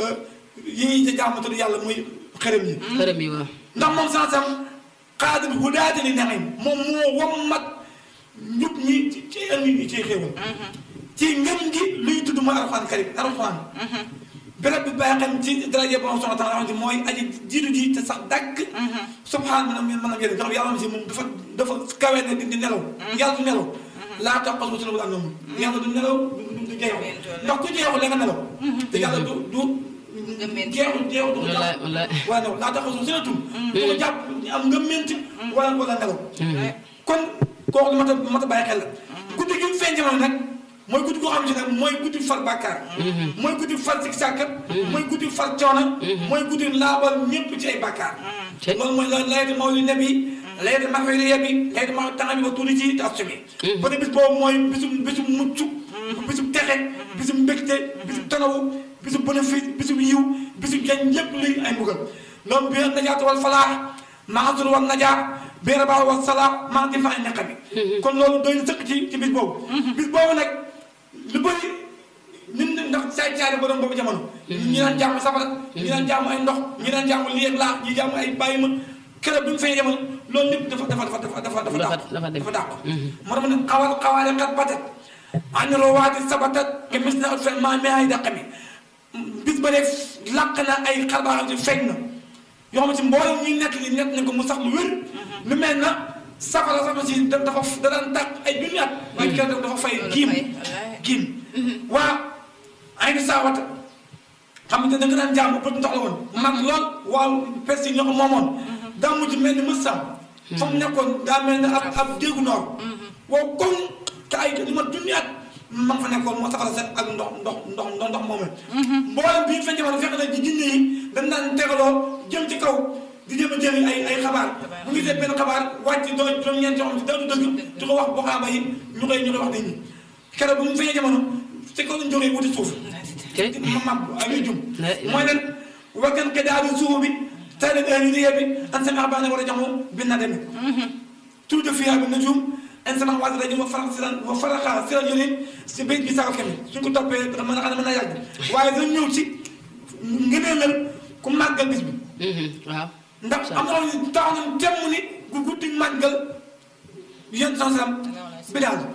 yi ñuy jaamu tudd yàlla muy xërëm yi xërëm yi waaw ndax moom sansam xaadir hudaati li naxim moom moo wammat njub ñi ci ci indi ñi ciy xéewal ci ngëm gi luy tudd mooy alxuraan karim alxuraan béréb bi bàyyi xam ci daraje bon soxna tax xamante mooy aji jiitu ji te sax dàkk subhaan mën a mën a yéen nga xam yàlla si moom dafa dafa kawe ne di di nelaw yàlla du nelaw laa tax xos wutula wala noonu yàlla du nelaw du du jeexu ndax ku jeexu la nga nelaw te yàlla du du jeexu jeexu du ko wallaay jàpp wallaay wala nelaw laa tax xos wutula tum du ko jàpp am nga ment wala wala nelaw kon kooku lu mat a mat a bàyyi xel la guddi gi mu feeñ jamono nag mooy guddi goo xam ne nag mooy guddi far bàkkaar mooy guddi far sik sàkkat mooy guddi far coono mooy guddi laabal ñépp ci ay bàkkaar Te- loolu mooy la laytu mawli nabi laytu maxfiri yebi laytu ma tanga bi ba tuuti ci te asumi ba ne bis boobu mooy bisum bisum mucc bisum texe bisum mbégte bisum tanawu bisum bénéfice bisum yiw bisum jañ lépp luy ay mbugal loolu bi najaatu wal falaax maasur wal najaa bi rabaa wal salaax maa di fa ay neqa bi kon loolu doy na sëkk ci ci bis boobu bis boobu nag lu bëri ñun ndax saay caari borom boobu jamono ñi daan jaamu safara ñi daan jaamu ay ndox ñi daan jaamu lii ak laa ñi jaamu ay bàyyi ma keroog bi mu fay jamono loolu lépp dafa dafa dafa dafa dafa dafa Dafa- dàq dafa dem. dafa dàq moo tax ma ne xawal xawaale xat batat aniloo waati sabatat ke mis na fen maa mi ay dàq mi bis ba def làq na ay xarbaaxam ci feeñ na yoo xam ne si mboolem ñuy nekk li nekk nañ ko mu sax lu wér lu mel na safara sax si da dafa da daan tàq ay junni at waaye keroog dafa fay giim fay, wallaay. giim waa ay ni saawata xam nga da nga daan jaamu bët ndox la woon mag lool waaw pes yi ñoo ko moomoon daa mujj mel ni mës sam fa mu nekkoon daa mel ni ab ab déggu noor wow koŋ te ay li ma junni at ma nga fa nekkoon moo safara set ak ndox ndox ndox ndox ndox moomee mboolem bii fa jamono fekk na ci jinne yi dañ daan tegaloo jëm ci kaw di jéem a jëli ay ay xabaar bu ñu gisee benn xabaar wàcc doo juróom-ñeent yoo xam ne dara du dëgg di ko wax boxaaba yi ñu koy ñu koy wax nit ñi keroog bu mu feeñee jamono ci kaw lañ jógee wuti suuf te ma mab ak yu jum La ilaha mooy leen wakkan ke daadu suufu bi tay leen heure yi liggéey bi an sama xabaar war a jaxu bi na demee tout de fiyaa bi na juum en sama waat rajo ma farax si lan ma faraxa si la yonin si béy bi saako kemi suñ ko toppee mën na xam ne mën na yàgg waaye dañ ñëw ci ngëneelal ku màggal bis bi waaw ndax am na loolu taxaw nañ temm ni gu guddi màggal yéen sans salam bi daal